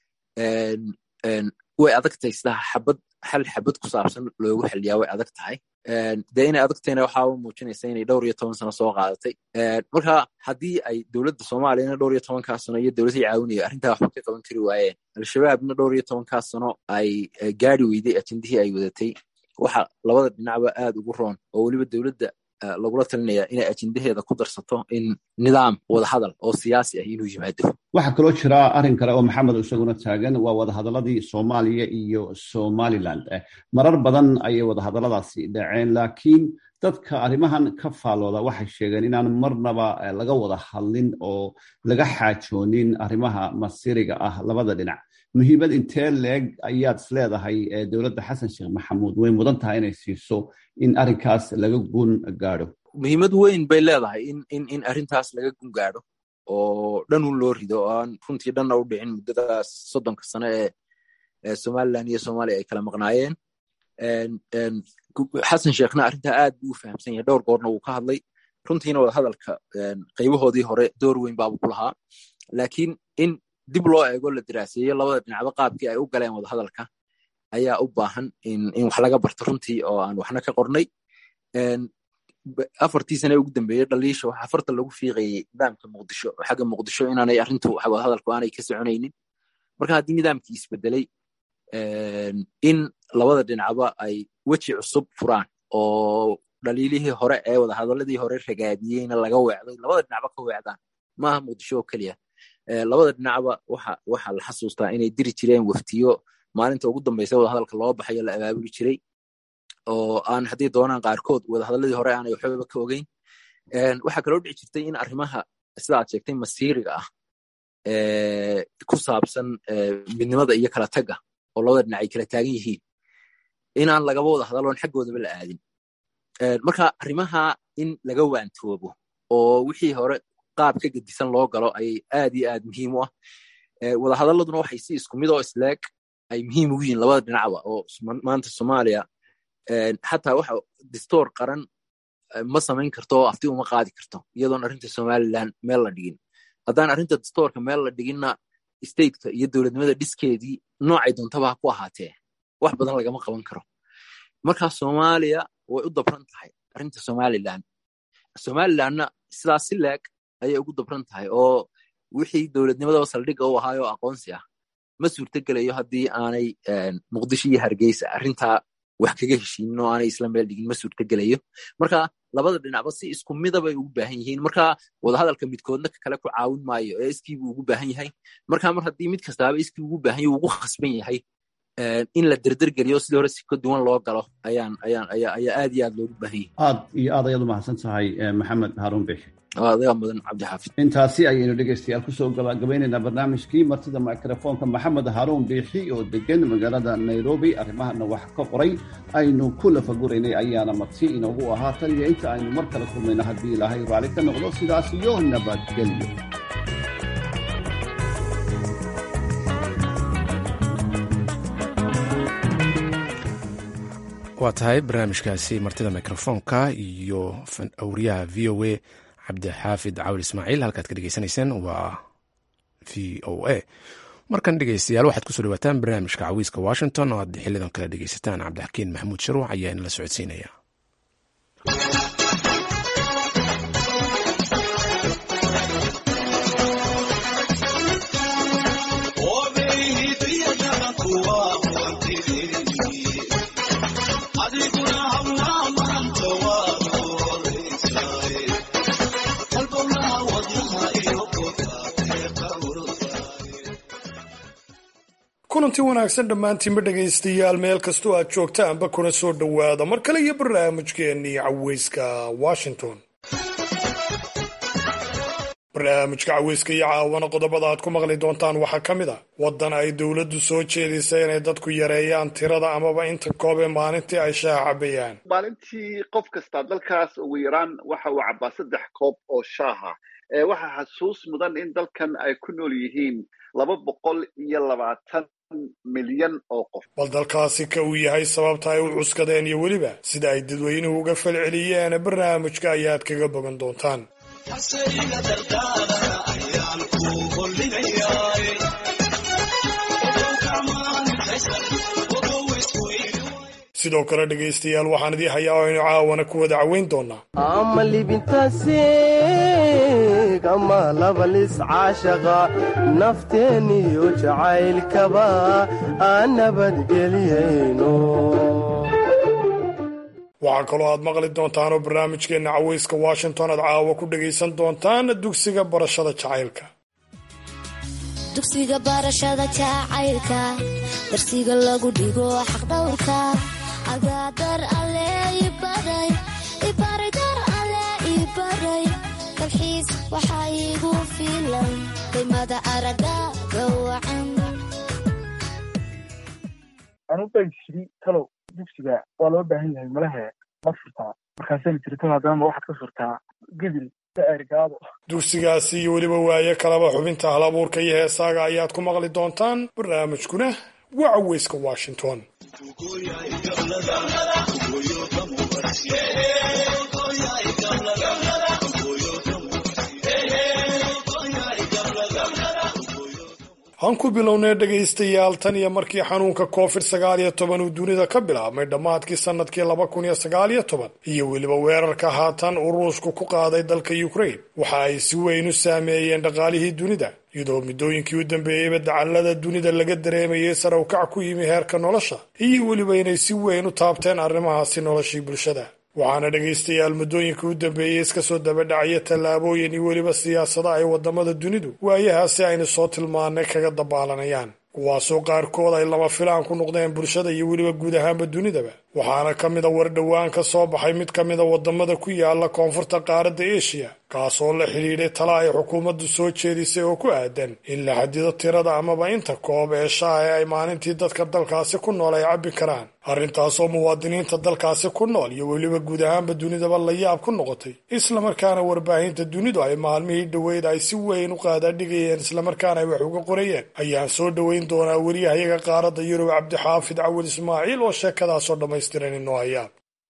[SPEAKER 11] way adag tahay sidaa xabad xal xabad ku saabsan loogu xiliyaa way adag tahay dee inay adagtayna waxaa u muujinaysa inay dhowr iyo toban sano soo qaadatay marka haddii ay dowladda soomaaliyana dhowr iyo tobankaa sano iyo dowladihii caawinaya arrintaa waxba ka qaban kari waayeen al-shabaabna dhowr iyo tobankaa sano ay gaari weyday ajendihii ay wadatay waxa labada dhinacba aad ugu roon oo weliba dowladda lagula talinaya inay ajendaheeda ku darsato in nidaam wadahadal oo siyaasi ah inuu yimaado
[SPEAKER 10] waxaa kaloo jira arrin kale oo maxamed isaguna taagan waa wadahadaladii soomaaliya iyo somaliland marar badan ayay wadahadaladaasi dhaceen laakiin dadka arrimahan ka faallooda waxay sheegeen inaan marnaba laga wada hadlin oo laga xaajoonin arrimaha masiriga ah labada dhinac muhiimad intee leeg ayaad is leedahay dowladda xasan sheekh maxamuud way mudan tahay inay siiso in arrinkaas laga gun gaadho
[SPEAKER 11] muhiimad weyn bay leedahay in in in arrintaas laga gun gaadho oo dhan un loo rido oo aan runtii dhanna u dhicin muddadaas soddonka sano ee somaliland iyo soomaaliya ay kala maqnaayeen xasan sheekhna arrintaa aad buu u fahamsan yahay dhowr goorna wuu ka hadlay runtiina wadahadalka qaybahoodii hore door weyn baabu ku lahaa laakiin in dib loo eego la diraaseeyo labada dhinacba qaabkii ay u galeen wadahadalka ayaa u baahan in wax laga barto runtii oo aan waxna ka qornay afartii sane ugu dambeeyey dhaliisha waxa afarta lagu fiiqayey nidaamka muqdisho oo xagga muqdisho inaanay arrintu wadahadalku aanay ka soconaynin marka haddii nidaamkii isbedelay in labada dhinacba ay weji cusub furaan oo dhaliilihii hore ee wadahadaladii hore ragaadiyeyna laga weecday labada dhinacba ka weecdaan maaha muqdisho oo keliya labada dhinacba waxa la xasuustaa inay diri jireen waftiyo maalinta ugu dambeysa wadahadalka loo baxayo la abaabuli jiray oo aan haddii doonaan qaarkood wadahadaladii hore aanay waxbaba ka ogeyn waxaa kaloo dhici jirtay in arrimaha sida aad sheegtay masiiriga ah ku saabsan midnimada iyo kala tagga oo labada dhinac ay kala taagan yihiin inaan lagaba wada hadaloon xaggoodaba la aadin marka arrimaha in laga waantoobo oo wixii hore qaab ka gedisan loo galo ayay aad iyo aad muhiim u ah wadahadaladuna waxay si isku mid oo isleeg ay muhiim ugu yihiin labada dhinacba oo maanta soomaaliya xataa waxa distoor qaran ma samayn karto oo afti uma qaadi karto iyadoon arrinta somaliland meel la dhigin haddaan arrinta distoorka meel la dhiginna stateka iyo dowladnimada dhiskeedii noocay doontaba ha ku ahaatee wax badan lagama qaban karo marka soomaaliya way u dabran tahay arrinta somaliland somalilandna sidaas si leeg ayay ugu dabran tahay oo wixii dowladnimadaba saldhigga u ahaayoo aqoonsi ah ma suurtogelayo haddii aanay muqdisho iyo hargeysa arrintaa wax kaga heshiinin oo aanay isla meel dhigin ma suurtogelayo marka labada dhinacba si isku midabay ugu baahan yihiin marka wadahadalka midkoodna kale ku caawin maayo ee iskiibuu ugu baahan yahay marka mar haddii mid kastaaba iskii ugu baahan yahay ugu khasban yahay in la derdergeliyo sidii hore si ka duwan loo galo ayaan ayaan ayaa ayaa aad iyo aad loogu baahan yahay
[SPEAKER 10] aad iyo aad ayaad u mahadsan tahay maxamed haarun bixi
[SPEAKER 11] adiga mudan cabdixaafid
[SPEAKER 10] intaasi ayaynu dhegaystayaal kusoo gabagabaynaynaa barnaamijkii martida mikrofoonka maxamed haruun biixi oo degan magaalada nairobi arrimahana wax ka qoray aynu ku lafaguraynay ayaana marti inoogu ahaa tan iyo inta aynu mar kale kulmayno haddii ilaahay raali ka noqdo sidaas iyo nabadgelyo
[SPEAKER 1] waa tahay barnaamijkaasi martida mikrofoonka iyo awriyaha v o a cabdixaafid cawil ismaaciil halkaad ka dhegeysanayseen waa v o a markan dhegeystayaal waxaad kusoo dhawaataan barnaamijka cawiiska washington oo aad xilidan kale dhegeysataan cabdixakiin maxamuud sharuuc ayaa inala socodsiinaya
[SPEAKER 12] kulanti wanaagsan dhammaantiinba dhegaystayaal meel kastoo aad joogtaanba kuna soo dhowaada mar kale iyo barnaamijkeennii caweyska washington barnaamijka caweyska iyo caawana qodobada aad ku maqli doontaan waxaa ka mid a waddan ay dowladdu soo jeedisay inay dadku yareeyaan tirada amaba inta koobe maalintii ay shaaha cabayaan
[SPEAKER 13] maalintii qof kastaa dalkaas ugu yaraan waxa uu cabaa saddex koob oo shaaha waxaa xasuus mudan in dalkan ay ku nool yihiin laba boqol iyo labaatan milyan oo qof
[SPEAKER 12] bal dalkaasi ka uu yahay sababta ay u cuskadeen iyo weliba sida ay dadweynuhu uga falceliyeen barnaamijka ayaad kaga bogan doontaan sidoo kale dhegaystayaal waxaan idii hayaa oo aynu caawana ku wada caweyn doonaa
[SPEAKER 14] ama libintaasiig ama labalis caashaqa nafteeniyo jacaylkaba aan nabadgeliyayno
[SPEAKER 12] waxaa kaloo aad maqli doontaan oo barnaamijkeenna caweyska washington aad caawa ku dhagaysan doontaan dugsiga barashada jacaylka
[SPEAKER 15] dugsiga barashada jacaylka darsiga lagu dhigo xaqdhowrka agaadar alle ibaray ibaray dar alle ibaray dalxiis waxaa iigu filan qiymada araga gawacan
[SPEAKER 16] anubay jiri talow dugsiga waa loo baahan yahay malahe ma furtaa markaasayna jirto haddana waxaad ka furtaa gedil ergaado
[SPEAKER 12] dugsigaasi iyo weliba waaye kalaba xubinta hal abuurka iyo heesaaga ayaad ku maqli doontaan barnaamijkuna waa caweyska washington aan ku bilownay dhegaystayaal tan iyo markii xanuunka covid sagaal iyo toban uu dunida ka bilaabmay dhammaadkii sanadkii laba kun iyo sagaal iyo toban iyo weliba weerarka haatan uu ruushku ku qaaday dalka ukraine waxa ay si weyn u saameeyeen dhaqaalihii dunida iyadoo muddooyinkii u dambeeyeyba dacallada dunida laga dareemayay sare u kac ku yimi heerka nolosha iyo weliba inay si weyn u taabteen arrimahaasi noloshii bulshada waxaana dhegaystayaal muddooyinkii u dambeeyey iska soo dabadhacaya tallaabooyin iyo weliba siyaasada ay waddamada dunidu waayahaasi aynu soo tilmaanay kaga dabaalanayaan kuwaasoo qaarkood ay lama filaan ku noqdeen bulshada iyo weliba guud ahaanba dunidaba waxaana ka mid a war dhowaan ka soo baxay mid ka mid a waddamada ku yaala koonfurta qaaradda eshiya kaasoo la xidhiidhay tala ay xukuumaddu soo jeedisay oo ku aadan in la xadido tirada amaba inta koob ee shaaha ee ay maalintii dadka dalkaasi ku nool ay cabbi karaan arrintaasoo muwaadiniinta dalkaasi ku nool iyo weliba guud ahaanba dunidaba la yaab ku noqotay islamarkaana warbaahinta dunidu ay maalmihii dhoweyd ay si weyn u qaadaadhigayeen islamarkaana ay wax uga qorayeen ayaan soo dhoweyn doonaa weriyahayaga qaaradda yurub cabdixaafid cawil ismaaciil oo sheekadaasoo dhammaystiran inoo hayaa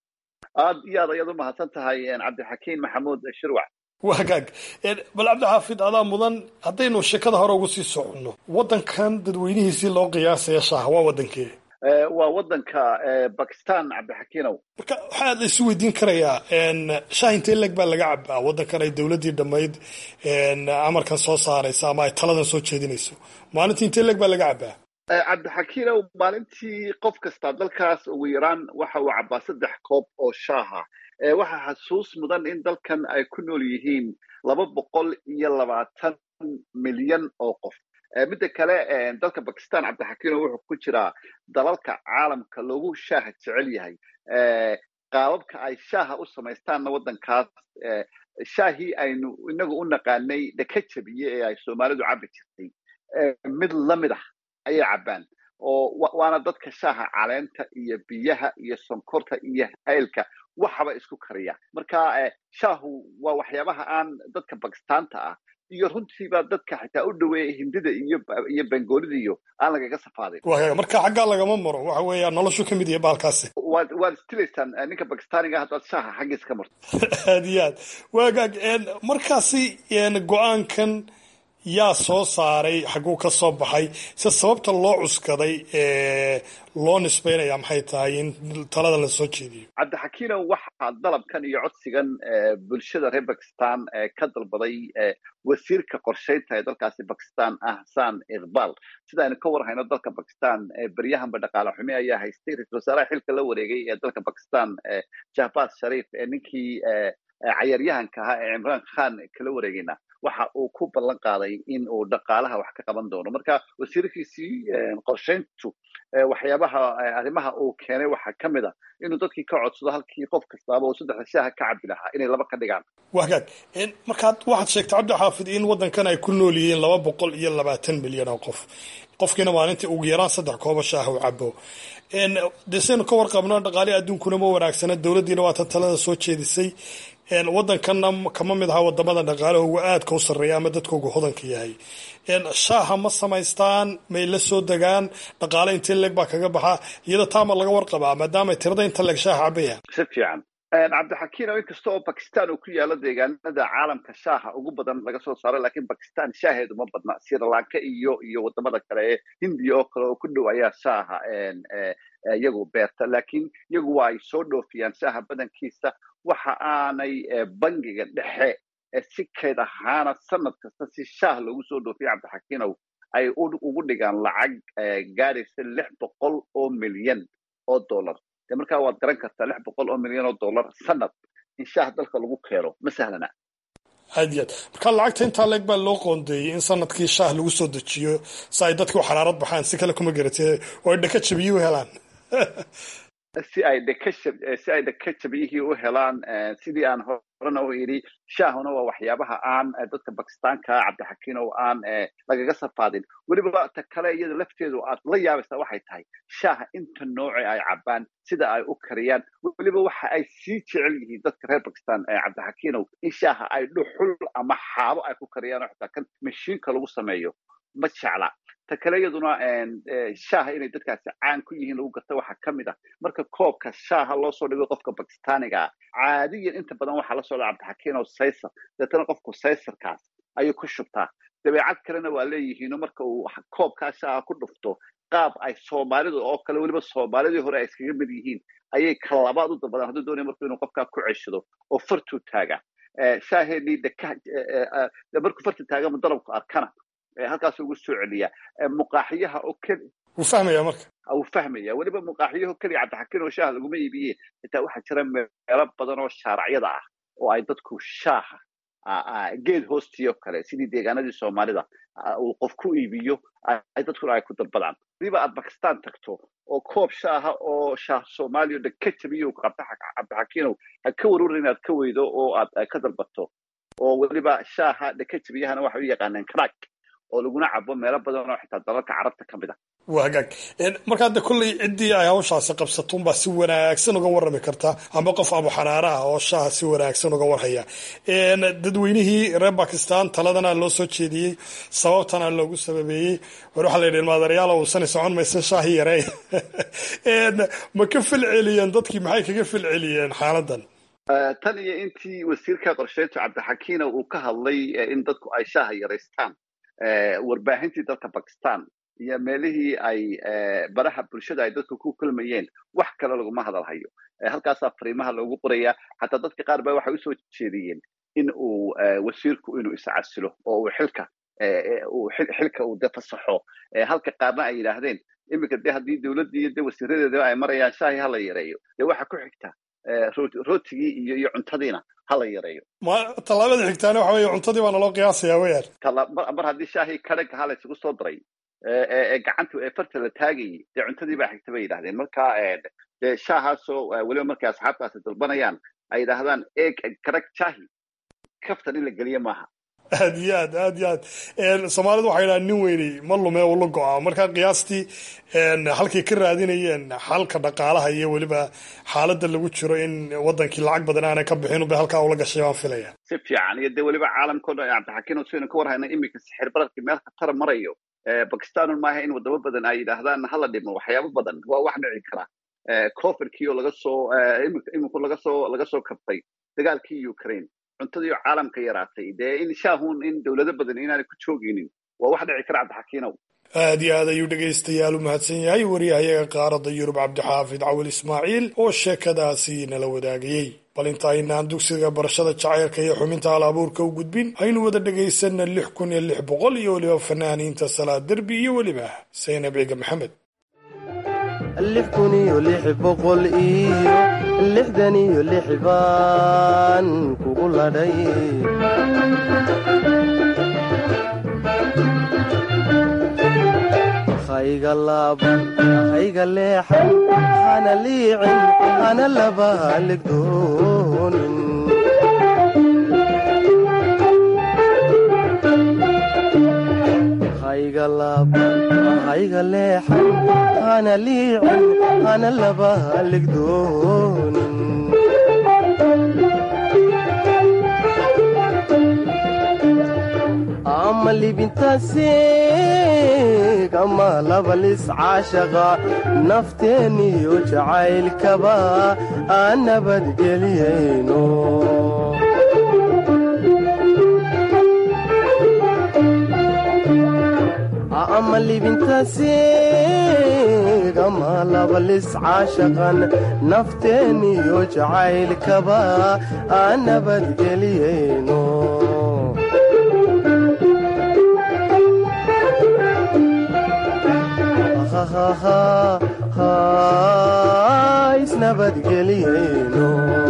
[SPEAKER 13] aad iyo aad ayaad u mahadsan tahay cabdixakiin maxamuud shirwac
[SPEAKER 12] wagaag bal cabdixaafid adaa mudan haddaynu sheekada hore ugu sii soconno waddankan dadweynihiisii loo qiyaasaya shaaha waa waddankee
[SPEAKER 13] waa waddanka bakistan cabdixakiinow
[SPEAKER 12] marka waxaa la isu weydiin karayaa shaah intee leg baa laga cabaa waddankan ay dowladdii dhammayd amarkan soo saaraysa ama ay taladan soo jeedinayso maalintii intee leg baa laga cabaa
[SPEAKER 13] cabdixakiinow maalintii qof kasta dalkaas ugu yaraan waxa uu cabaa saddex koob oo shaaha waxaa xasuus mudan in dalkan ay ku nool yihiin laba boqol iyo labaatan milyan oo qof midda kale dalka bakistan cabdixakiinow wuxuu ku jiraa dalalka caalamka loogu shaaha jecel yahay qaababka ay shaaha u samaystaanna waddankaas shaahii aynu inagu u naqaanay dhaka jabiye ee ay soomaalidu cabbi jirtay mid la mid ah ayay cabbaan oo waana dadka shaaha caleenta iyo biyaha iyo sonkorta iyo haylka waxaba isku kariya marka shaahu waa waxyaabaha aan dadka bakistaanta ah iyo runtiiba dadka xitaa u dhoweeya hindida iyo iyo bengoolida iyo aan lagaga safaadin
[SPEAKER 12] marka xaggaa lagama maro waxa weeya noloshu ka mid yahay baalkaasi
[SPEAKER 13] waad waad istilaysaan ninka bakistaaniga haddaad shaaha xaggiisa ka marto
[SPEAKER 12] aad iyo aad waagaag markaasi go-aankan yaa soo saaray xagguu ka soo baxay se sababta loo cuskaday loo nisbaynaya maxay tahay in talada la soo jeediyo
[SPEAKER 13] cabdixakiinow waxaa dalabkan iyo codsigan bulshada reer bakistan ka dalbaday wasiirka qorshaynta ee dalkaasi bakistan ahsan iqbal sida aynu ka warhayno dalka bakistan beryahanba dhaqaale xumi ayaa haystay ra-isul wasaaraha xilka la wareegay ee dalka bakistan jahbaz sharif ee ninkii cayaaryahanka ahaa ee cimraan khan kala wareegayna waxa uu ku ballan qaaday in uu dhaqaalaha wax ka qaban doono marka wasiirkiisii qorshayntu waxyaabaha arrimaha uu keenay waxaa ka mid a inuu dadkii ka codsado halkii qof kastaaba uu saddexda shaaha ka cabi lahaa inay laba ka dhigaan
[SPEAKER 12] wagaag markaad waxaad sheegtay cabdixaafid in waddankan ay ku nool yihiin laba boqol iyo labaatan milyan oo qof qofkiina maalintii ugu yaraan saddex kooba shaaha u cabo dee saynu ka warqabno dhaqaalihi adduunkuna ma wanaagsana dowladdiina waatan talada soo jeedisay waddankanna kama mid aha wadamada dhaqaalahooga aadka u sarreeya ama dadkoogu hodanka yahay shaaha ma samaystaan may la soo degaan dhaqaale intee leeg baa kaga baxa iyada taama laga warqabaa maadaama tirada inta leeg shaaha cabayaan
[SPEAKER 13] si fiican cabdixakiinow inkasta oo bakistan uu ku yaalo deegaanada caalamka shaaha ugu badan laga soo saaro lakiin bakistan shaaheedu ma badna srilanka iyo iyo wadamada kale ee hindiya oo kale oo ku dhow ayaa shaaha iyagu beerta lakiin iyagu waa ay soo dhoofiyaan shaaha badankiisa waxa aanay bangiga dhexe si kayd ahaana sanad kasta si shaah loogu soo dhoofiya cabdixakiinow ay ugu dhigaan lacag gaadhaysa lix boqol oo milyan oo dollar dee markaa waad garan kartaa lix boqol oo milyan oo dollar sanad in shaah dalka lagu keeno ma sahlana
[SPEAKER 12] aad iyo aad marka lacagta intaa leeg baa loo qoondeeyey in sanadkii shaah lagu soo dejiyo si ay dadku xaraarad baxaan si kale kuma garatee oo ay dhaka jabiye u helaan
[SPEAKER 13] si ay dhakashab si ay dhakajabiyihii u helaan sidii aan horena u idhi shaahuna waa waxyaabaha aan dadka bakistaanka cabdixakiin oo aan lagaga safaadin weliba ta kale iyada lafteedu aad la yaabaysaa waxay tahay shaaha inta nooce ay cabaan sida ay u kariyaan weliba waxa ay sii jecel yihiin dadka reer bakistan cabdixakiinow in shaaha ay dhuxul ama xaabo ay ku kariyaan oo xitaa kan mashiinka lagu sameeyo ma jecla ta kale iyaduna shaaha inay dadkaasi caan ku yihiin lagu garta waxaa ka mid ah marka koobka shaaha loo soo dhigo qofka bakistaaniga ah caadiyan inta badan waxaa la socda cabdixakiin oo saysar deetana qofku saysarkaas ayuu ku shubtaa dabeecad kalena waa leeyihiino marka uu koobkaa shaaha ku dhufto qaab ay soomaalidu oo kale weliba soomaalidii hore ay iskaga mid yihiin ayay kalabaad u dalbadaan hadduu doonaya marku inuu qofkaa ku ceshado oo fartuu taaga shaaheenii markuu farta taagama dalabku arkana halkaas ugu soo celiyaa muqaaxiyaha oo keli
[SPEAKER 12] wuu fahmaya marka
[SPEAKER 13] wuu fahmaya weliba muqaaxiyaho keliya cabdixakiin oo shaaha laguma iibiye xitaa waxaa jira meelo badan oo shaaracyada ah oo ay dadku shaaha geed hoostiyo kale sidii deegaanadii soomaalida uu qof ku iibiyo ay dadkuna ay ku dalbadaan hadiiba aad bakistan tagto oo koob shaaha oo shaah soomaaliya dhan ka jabiyo cabdixakiinow ha ka warwaran inaad ka weydo oo aad ka dalbato oo weliba shaaha dhaka jabiyahana waxay u yaqaaneen crack oo laguna cabo meelo badan oo xitaa dalalka carabta ka mid a
[SPEAKER 12] waa hagaag marka hadda kolley ciddii ay hawshaasi qabsato unbaa si wanaagsan uga warrami karta ama qof abu xanaara ah oo shaaha si wanaagsan uga warhaya dadweynihii reer bakistan taladana loo soo jeediyey sababtana loogu sababeeyey war waxaa la yidhi maadarayaal uusani socon maysa shaahi yarey ma ka filceliyeen dadkii maxay kaga filceliyeen xaaladan
[SPEAKER 13] tan iyo intii wasiirka qorsheyntu cabdixakiina uu ka hadlay in dadku ay shaaha yaraystaan warbaahintii dalka bakistan iyo meelihii ay baraha bulshada ay dadku ku kulmayeen wax kale laguma hadalhayo halkaasaa fariimaha loogu qorayaa xataa dadka qaar ba waxay usoo jeediyeen in uu wasiirku inuu iscasilo oo uu xilka xilka uu de fasaxo halka qaarna ay yidhaahdeen iminka de haddii dowladdii iyo de wasiiradeedaba ay marayaan shaahi hala yareeyo dee waxa ku xigta rootigii iyo iyo cuntadiina hala yareeyo
[SPEAKER 12] ma tallaabada xigtaana waxa weeye cuntadii baana loo qiyaasaya weyaan
[SPEAKER 13] mar haddii shaahii kadhaga hala isugu soo daray ee gacanta ee farta la taagayay dee cuntadii baa xigta bay yidhahdeen marka dee shaahaasoo weliba markay asxaabtaasi dalbanayaan ay yidhaahdaan eeg kadhag shaahi kaftan in la geliyo maaha
[SPEAKER 12] aad iyo aad aad iyo aad soomaalidu waxay dhahaan nin weyney ma lume ula go-a marka qiyaastii halkay ka raadinayeen xalka dhaqaalaha iyo weliba xaaladda lagu jiro in wadankii lacag badan aanay ka bixin bay halkaa ula gashay baan filaya
[SPEAKER 13] si fiican iyo dee weliba caalamkao dhan cabdixakiin sidaynu ka warhayna iminka sixir bararkii meel khatara marayo bakistanun maaha in wadamo badan ay yidhaahdaan hala dhimo waxyaabo badan waa wax dhici kara coverkii oo laga soo iminku laga soo laga soo kabtay dagaalkii ukraine cuntadii oo caalamka yaraatay dee in shaahun in dowlado badan inaanay ku joogaynin waa wax dhici kara cabdixakiinow
[SPEAKER 12] aad iyo aad ayuu dhegaystayaal u mahadsan yahay wariyahayaga qaaradda yurub cabdixaafid cawil ismaaciil oo sheekadaasi nala wadaagayey bal inta aynaan dugsiga barashada jacaylka iyo xubinta hal abuurka u gudbin aynu wada dhegaysanna lix kun iyo lix boqol iyo weliba fanaaniinta salaad derbi iyo weliba saynab ciga maxamed
[SPEAKER 14] lix kun iyo lix boqol iyo lixdan iyo lix baan kugu ladhay hayga laaban hayga leexan hana liicin hana laba haligdoonin hayga laaban hayga leexan hana liicin hana laba haligdoonin ama libintaasiig ama labalis caashaqa nafteeniyo jacaylkaba aan nabadgeliyayno ama libintaasiig ama labalis caashaqan nafteeniyo jacaylkaba aan nabadgeliyayno isnabadgeliyeyno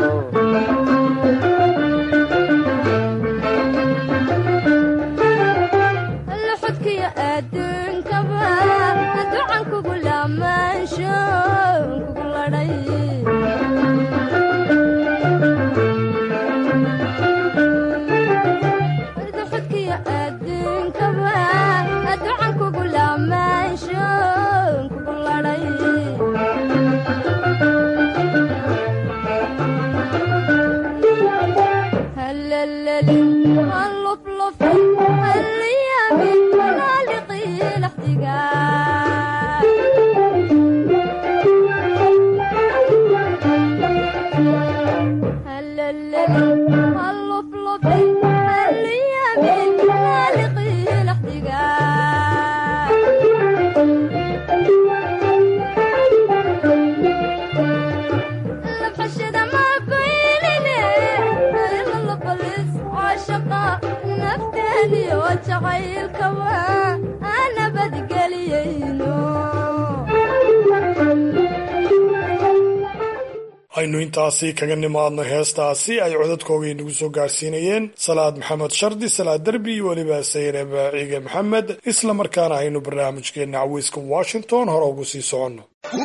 [SPEAKER 15] luxudkiyo adduunkaba ducan kugu lamaansho kugu ladhay luxudkiyo adduunkaba ducan kugu lamaansho kugu ladhay هلللي هاللفلف هاليامي هالقي الاحتقان هلللي هاللفلف هاليامي هالقي الاحتقان لبحشد ما قيلني إلا لبلس عاشقة نفتني وجعيل كوا أنا بدقليينو
[SPEAKER 12] aynu intaasi kaga nimaadno heestaasi ay codadkooga inagu soo gaarsiinayeen salaad maxamed shardi salaad derbi iyo weliba sayre baaciige maxamed isla markaana aynu barnaamijkeenna caweyska washington hore ugu sii soconno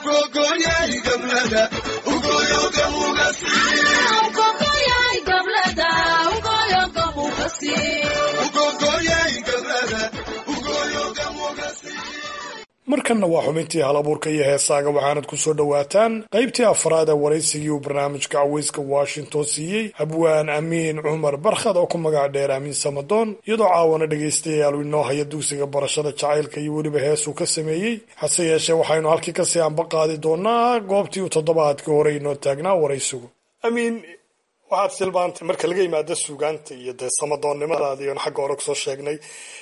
[SPEAKER 12] markanna waa xubintii hal abuurka iyo heesaaga waxaanad ku soo dhowaataan qaybtii afraad ee waraysigii uu barnaamijka caweyska washington siiyey habwaan amiin cumar barkhad oo ku magac dheer amiin samadoon iyadoo caawana dhegaystayaal uu inoo haya dugsiga barashada jacaylka iyo weliba heesuu ka sameeyey hase yeeshee waxaynu halkii kasii anba qaadi doonaa goobtii uu toddobaadkii hore inoo taagnaa waraysigu amiin waxaad tilmaantay marka laga yimaado suugaanta iyo dee samadoonnimadaadii oon xagga hore kusoo sheegnay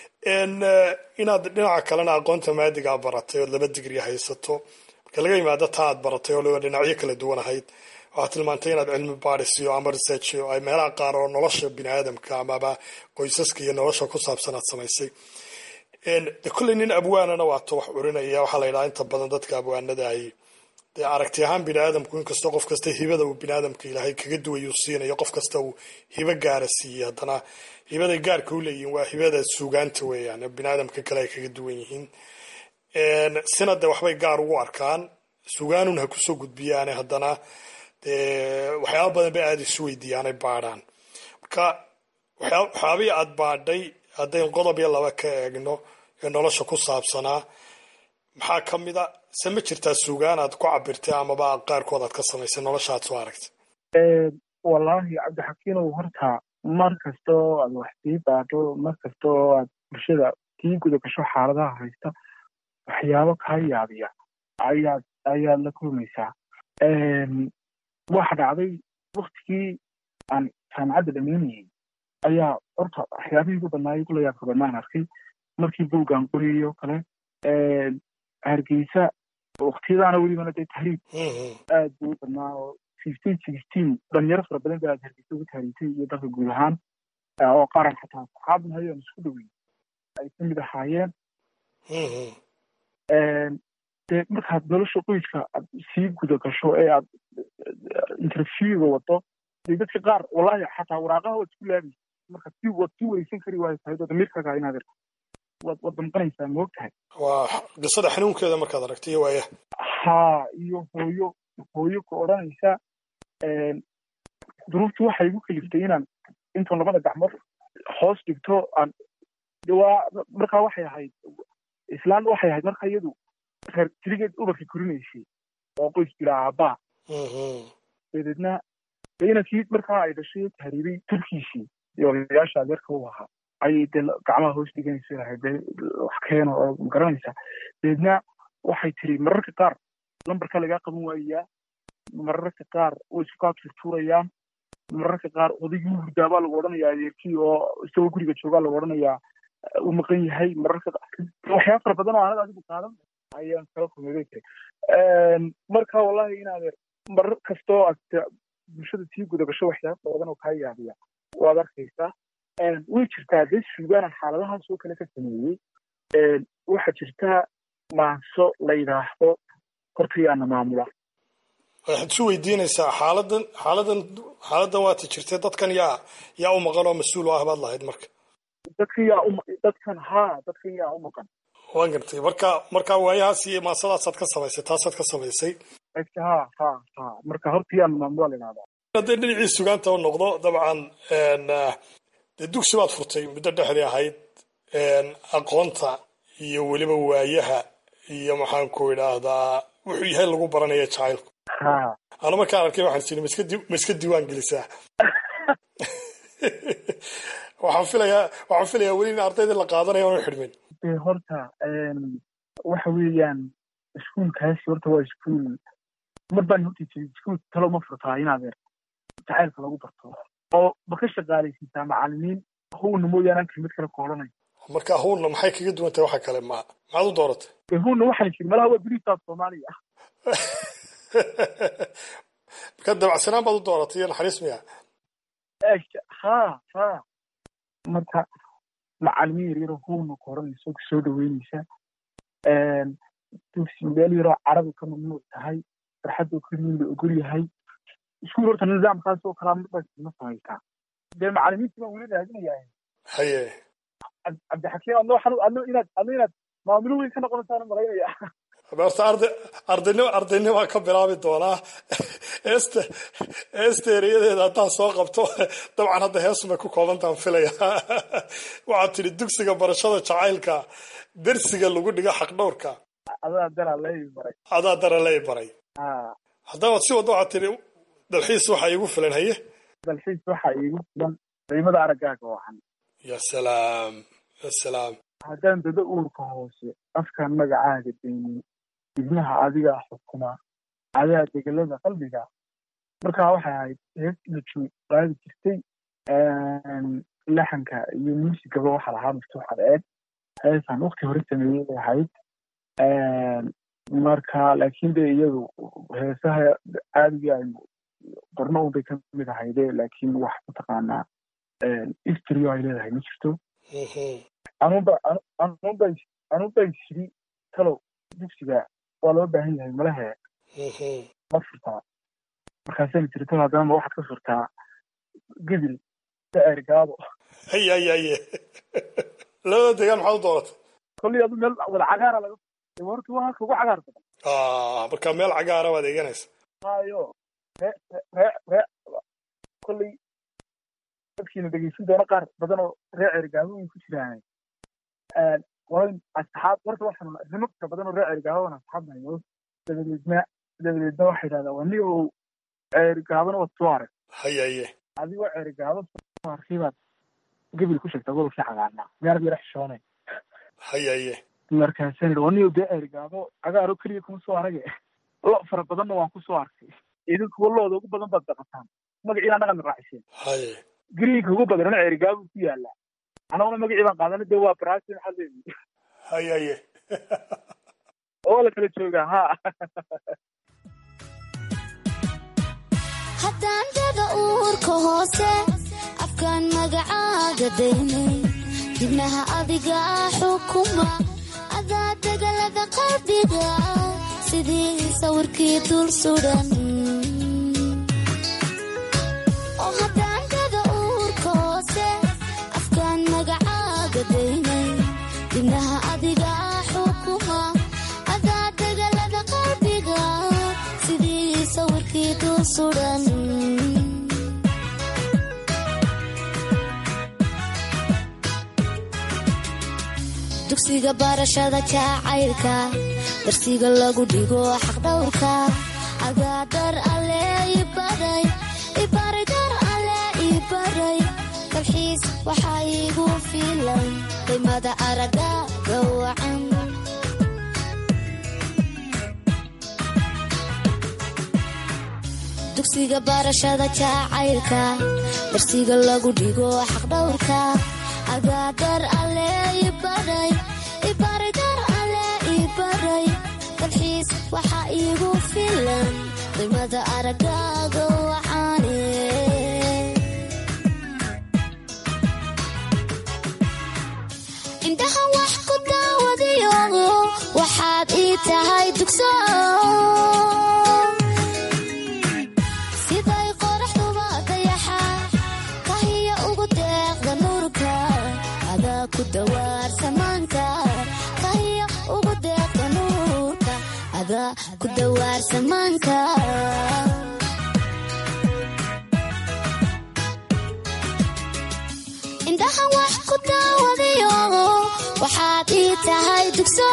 [SPEAKER 12] inaad dhinaca kalena aqoonta maadigaa baratay ood laba digri haysato marka laga yimaado taa aad baratay oo liba dhinacyo kala duwan ahayd waxaad tilmaantay inaad cilmi baadhisiyo ama research ay meelaha qaar oo nolosha bini aadamka amaba qoysaska iyo nolosha ku saabsan aad samaysay de kolley nin abwaanana waato wax curinaya waxaa la yidhaha inta badan dadka abwaanada ay dee aragti ahaan bini aadamku inkastoo qof kasta hibada uu bini aadamka ilaahay kaga duwayuu siinayo qof kasta uu hibo gaara siiyey haddana hibaday gaarka u leeyihiin waa hibada suugaanta weeyaan bini aadamka kale ay kaga duwan yihiin sina de waxbay gaar ugu arkaan suugaanun ha kusoo gudbiyaane haddana dee waxyaaba badan bay aada isu weydiiyaanay baadhaan marka waxyaabihii aada baadhay haddayn qodob iyo laba ka eegno ee nolosha ku saabsanaa maxaa ka mid a se ma jirtaa suugaan aad ku cabirtay amaba qaarkood aad ka samaysay nolosha aad soo aragtay
[SPEAKER 16] wallaahi cabdixakiinow horta mar kastoo aad wax sii baadho mar kastoo aad bulshada sii guda gasho xaaladaha haysta waxyaabo kaa yaabiya ayaad ayaad la kulmaysaa waxa dhacday waktigii aan jaamacadda dhamaynayay ayaa horta waxyaabihii ugu badnaa igu la yaabka badnaan arkay markii buuggaan qoriyayo kale hargeysa waktiyadaana welibana dee tahriib aad buu u badnaa oo fifteen sixteen dhalinyaro fara badan baa aad hargeysa ugu tahriibtay iyo dalka guud ahaan oo qaran xataa saxaabna hayo aan isku dhaweyn ay ka mid ahaayeen dee markaad nolosha qoyska aad sii guda gasho ee aad interviewga wado dee dadka qaar wallahi xataa waraaqaha waad isku laabaysa marka si waad sii wareysan kari waayo tahay oo damiirkaaga inaad irto waad waad damqanaysaa ma og tahay
[SPEAKER 12] waa qisada xanuunkeeda markaad aragtay iyo waaya
[SPEAKER 16] haa iyo hooyo hooyo ku odhanaysa duruuftu waxay igu kaliftay inaan intuun labada gacmood hoos dhigto aan waa markaa waxay ahayd islaan waxay ahayd marka iyadu reer tirigeed ubarka korinaysay oo qoys bila aabbaa dabeedna dee inankii markaa ay dhashay tahriibay turkiisii iyo odayaasha adeerka u ahaa ayay dee gacmaha hoos dhiganaysa lahayd dee wax keeno oo magaranaysa dabeedna waxay tiri mararka qaar lambarka lagaa qaban waayayaa mararka qaar way isku kaa turtuurayaan mararka qaar odaygii u hurdaabaa lagu odhanayaa adeerkii oo isagoo guriga joogaa lagu odhanayaa uu maqan yahay mararka waxyaaba fara badan oo aanad adigu qaadan ayaan kala kulmay tiri marka wallahi in adeer marar kastoo aad bulshada sii guda gasho waxyaaba fara badan oo kaa yaabiya waad arkaysaa way jirtaa dee suugaana xaaladahaas oo kale ka sameeyey waxaa jirta maanso la yidhaahdo hortayaana maamula
[SPEAKER 12] waxaad isu weydiinaysaa xaaladan xaaladan xaaladan waata jirtay dadkan yaa yaa u maqan oo mas-uul u ah baad lahayd marka
[SPEAKER 16] dadkan yaa u dadkan haa dadkan yaa u maqan
[SPEAKER 12] waan gartay marka marka waayahaas iyo maasadaasaad ka samaysay taasaad ka samaysay
[SPEAKER 16] ha ha ha marka horta yaan maamula la idhahdaa
[SPEAKER 12] haddii dhinacii sugaanta u noqdo dabcan dee dugsi baad furtay muddo dhexdii ahayd aqoonta iyo weliba waayaha iyo maxaan ku idhaahdaa wuxuu yahay lagu baranaya jacaylku anu markaan arkay waxaan sini ma iska di ma iska diiwaan gelisaa waxaan filayaa waxaan filayaa weli in ardaydii la qaadanayo aanu xidhmin
[SPEAKER 16] de horta waxa weeyaan iskuulkaasi horta waa iskuul mar baan horta jiray iskuul talo ma furtaa inaad er jacaylka lagu barto oo ma ka shaqaalaysiisaa macalimiin howna mooyaane aan kelmad kale koolanayo
[SPEAKER 12] marka howlna maxay kaga duwan tahay waxa kale ma maxaad u dooratay
[SPEAKER 16] de howna waxaan jiri malaha waa beriisaad soomaaliya
[SPEAKER 12] marka dabacsanaan baad u dooratay iyo naxariis miya
[SPEAKER 16] ha ha marka macalimiin yar yaroo howna koranayso soo dhaweynaysa dugsi meel yaroo carabi ka mamnuuc tahay farxadoo keliyin la ogol yahay iskuul horta nidaamkaas oo kalaa mar baa samaysaa dee macalimiintii baan weli raadinayaa
[SPEAKER 12] haye
[SPEAKER 16] cabdixakiim adno waxaan adno inaad adno inaad maamulo weyn ka noqonaysaan malaynaya
[SPEAKER 12] horta arday ardaynimo ardaynima ka bilaabi doonaa heesta heesta ereyadeeda haddaan soo qabto dabcan hadda heesumay ku koobantaan filaya waxaad tidhi dugsiga barashada jacaylka dersiga lagu dhigo xaqdhowrka
[SPEAKER 16] adaa dara lay baray
[SPEAKER 12] adaa dara lay baray haddaba si wadda waxaad tidhi dalxiis waxaa iigu filan haye
[SPEAKER 16] dalxiis waxaa iigu filan qiimada araggaaga wacan
[SPEAKER 12] ya salaam ya salaam
[SPEAKER 16] haddaan dada uurka hoose afkaan magacaaga daynin ibnaha adigaa xukuma adaa degelada qalbiga markaa waxay ahayd hees lajoog qaadi jirtay laxanka iyo muusigaba waxaa lahaa maftuux adeeg heesaan wakti hore sameeyey bay ahayd marka laakiin de iyadu heesaha caadiga aynu qorno unbay ka mid ahayde laakiin wax mataqaanaa istrio ay leedahay ma jirto anunba anunba anunba shiri talow dugsiga waa loo baahan yahay malahe ma furtaa markaasayna tiri talow haddana ma waxaad ka furtaa gedil ergaado
[SPEAKER 12] haye haye haye labada degaan maxaad u dooratay
[SPEAKER 16] kolley adu meel wada cagaara laga horta waa halka ugu cagaar badan
[SPEAKER 12] marka meel cagaara baad eeganaysa
[SPEAKER 16] hayo ree ree ree kolley dadkiina dhegeysan doona qaar badan oo ree cergaabo way ku jiraan qolayn asxaab horta waxaan rimabka badan oo ree cergaabo asxaab nahayo dabadeedna dabadeedna waxay idhahdaa waa ni oo cergaabona waad soo arag
[SPEAKER 12] haye haye
[SPEAKER 16] adigoo cergaabo soo arkay baad gebil ku sheegtaa gobolkii cagaarnaa meerad yara xishoone
[SPEAKER 12] haye haye
[SPEAKER 16] markaasaan idhi waa ni dee cergaabo cagaaro keliya kuma soo arage lo fara badanna waan ku soo arkay idinkuwa looda ugu badan baad daqataan magaciina annaga raaciseen
[SPEAKER 12] haye
[SPEAKER 16] greenka ugu badanna cerigaabu ku yaala anaguna magacii baan qaadana dee waa brasi maxaa leeyihi
[SPEAKER 12] haye haye
[SPEAKER 16] oo la kala joogaa ha
[SPEAKER 15] haddaan dada uurka hoose afkaan magacaaga daynay dibnaha adiga xukuma adaa degalada qalbiga sidii sawirkii dul sudan oo haddaan dada uurka hoose afkaan magacaaga daynay dibnaha adiga xukuma adaa degalada qalbiga sidii sawirkii dul sudan dugsiga barashada jacaylka darsiga lagu dhigo xaqdhowrka adaa dar alle ibaray ibaray dar alle ibaray kalxiis waxaa iigu filan qiimada aragaaga wacan dugsiga barashada jacaylka darsiga lagu dhigo xaqdhowrka adaa dar alle ibaray ibaray dar alle ibaray dalxiis waxaa iigu filan qiimada aragaaga wacaane indhaha wax ku daawadayo waxaad ii tahay dugso dawaarsamaanka indhahan wax ku daawadayo waxaad ii tahay dugso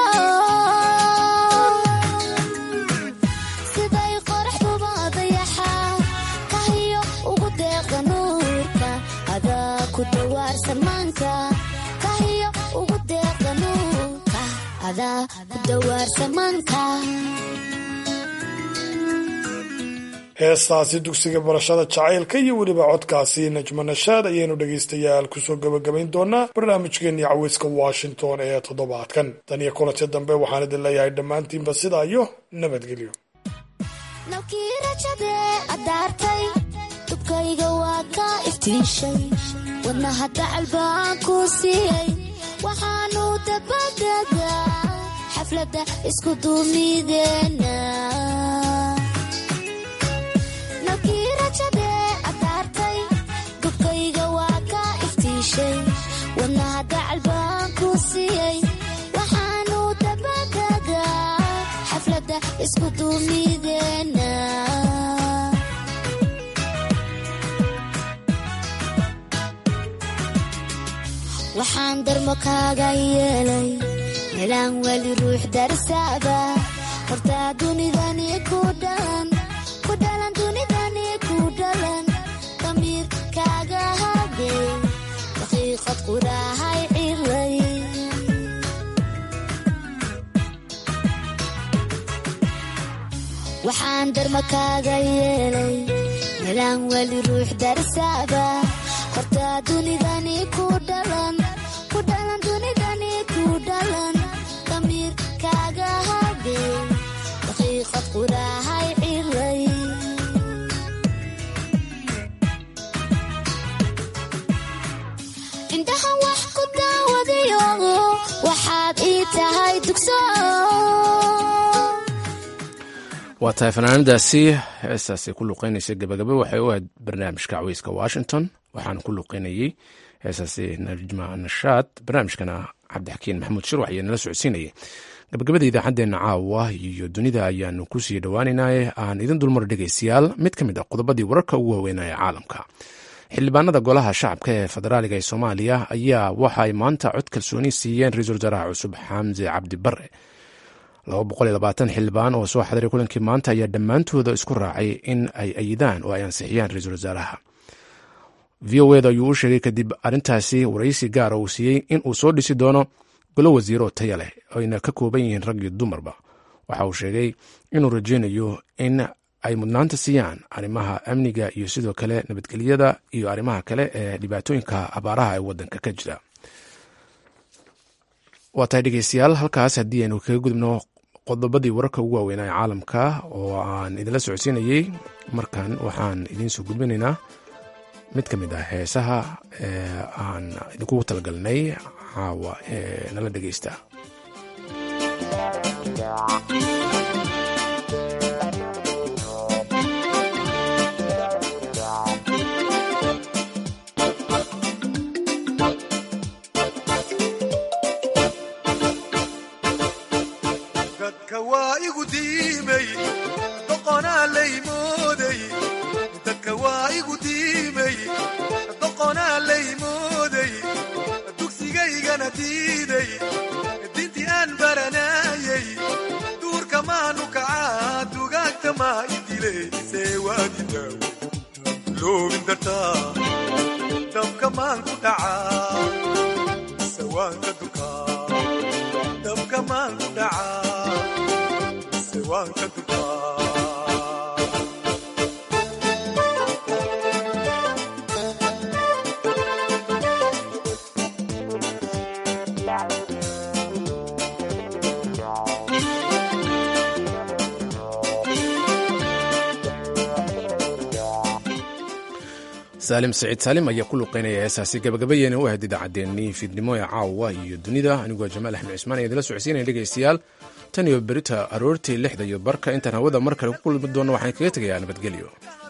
[SPEAKER 15] siday qoraxduba dayaxa kahiyo ugu deeqda nuurka adaa ku dawaarsamaanka kahiyo ugu deeqda nuurka adaa ku dawaarsamaanka
[SPEAKER 12] heestaasi dugsiga barashada jacaylka iyo weliba codkaasi najmo nashaad ayaynu dhegaystayaal kusoo gabagabayn doonaa barnaamijkeenii caweyska washington ee toddobaadkan tan iyo kulanti dambe waxaan idin leeyahay dhammaantiinba sidaa iyo nabadgelyo
[SPEAKER 15] nabkii rajadee addaartay dubkayga waa ka iftiishay wadnaha dacal baan ku siiyey waxaanu dabadegaa xafladda isku duumideena nabkii rajadee addaartay dubkayga waa ka iftiishay wadnaha dacal baan ku siiyey waxaanu dabadegaa xafladda isku duumideena waxaan darmo kaaga yeelay melaan weli ruux darsaaba hortaa dunidani ku dhalan ku dhalan dunidani ku dhalan damiir kaaga hadey daqiiqad quraahay cilay waxaan darmo kaaga yeelay melaan weli ruux darsaaba hortaa dunidani ku dhalan ku dhalan dunidani ku dhalan damiir kaaga hadey daqiiqad quraahay cilay indhahan wax ku daawadayo waxaad ii tahay dugso
[SPEAKER 1] waa tahay fanaanadaasi heestaasi ku luqeynaysa gabagabe waxay u ahayd barnaamijka caweyska washington waxaana ku luqeynayey heestaasi najma nashaad barnaamijkana cabdixakiin maxamuud shirwax ayaa nala socodsiinayay gabagabada idaacaddeenna caawa iyo dunida ayaanu kusii dhowaaneynaaye aan idin dulmar dhegaystayaal mid ka mid a qodobadii wararka ugu waaweynaya caalamka xildhibaanada golaha shacabka ee federaaliga ee soomaaliya ayaa waxa ay maanta cod kalsooni siiyeen ra-iisul wasaaraha cusub xamse cabdi bare xildhibaan oo soo xadiray kulankii maanta ayaa dhammaantooda isku raacay in ay ayidaan oo ay ansixiyaan ra-iisul wasaaraha v o eda ayuu u sheegay kadib arrintaasi waraysi gaara uu siiyey in uu soo dhisi doono golo wasiiro taya leh ayna ka kooban yihiin rag iyo dumarba waxa uu sheegay inuu rajeynayo in ay mudnaanta siiyaan arrimaha amniga iyo sidoo kale nabadgelyada iyo arrimaha kale ee dhibaatooyinka abaaraha ee wadanka ka jira waa tahay dhegeystayaal halkaas haddii aynu kaga gudubno qodobadii wararka ugu waaweynaa ee caalamka oo aan idinla socodsiinayey markan waxaan idiin soo gudbinaynaa mid ka mid ah heesaha ee aan idinkugu talagalnay caawa ee nala dhegeysta
[SPEAKER 17] dadka waa igu diimay doqonaa laymooday dadka waa igu diimay doqonaa laymooday dugsigaygana diiday dintii aan baranayay duurka maanu kacaa dugaagta maa idilaysee waadidaaw loobin dartaa dabka maan ku dhacaa sawaanka dukaa dabka maan ku dhacaa sawaanka dukaa
[SPEAKER 1] saalim saciid saalim ayaa ku luqeynaya heesaasi gabagabayeena u ahayd idaacaddeenii fiidnimo ee caawa iyo dunida anigoo jamaal axmed cismaan ayaa idila socodsiinaya dhegaystayaal tan iyo berita aroortii lixda iyo barka intaan hawada mar kale ku kulmi doono waxaan kaga tegayaa nabadgelyo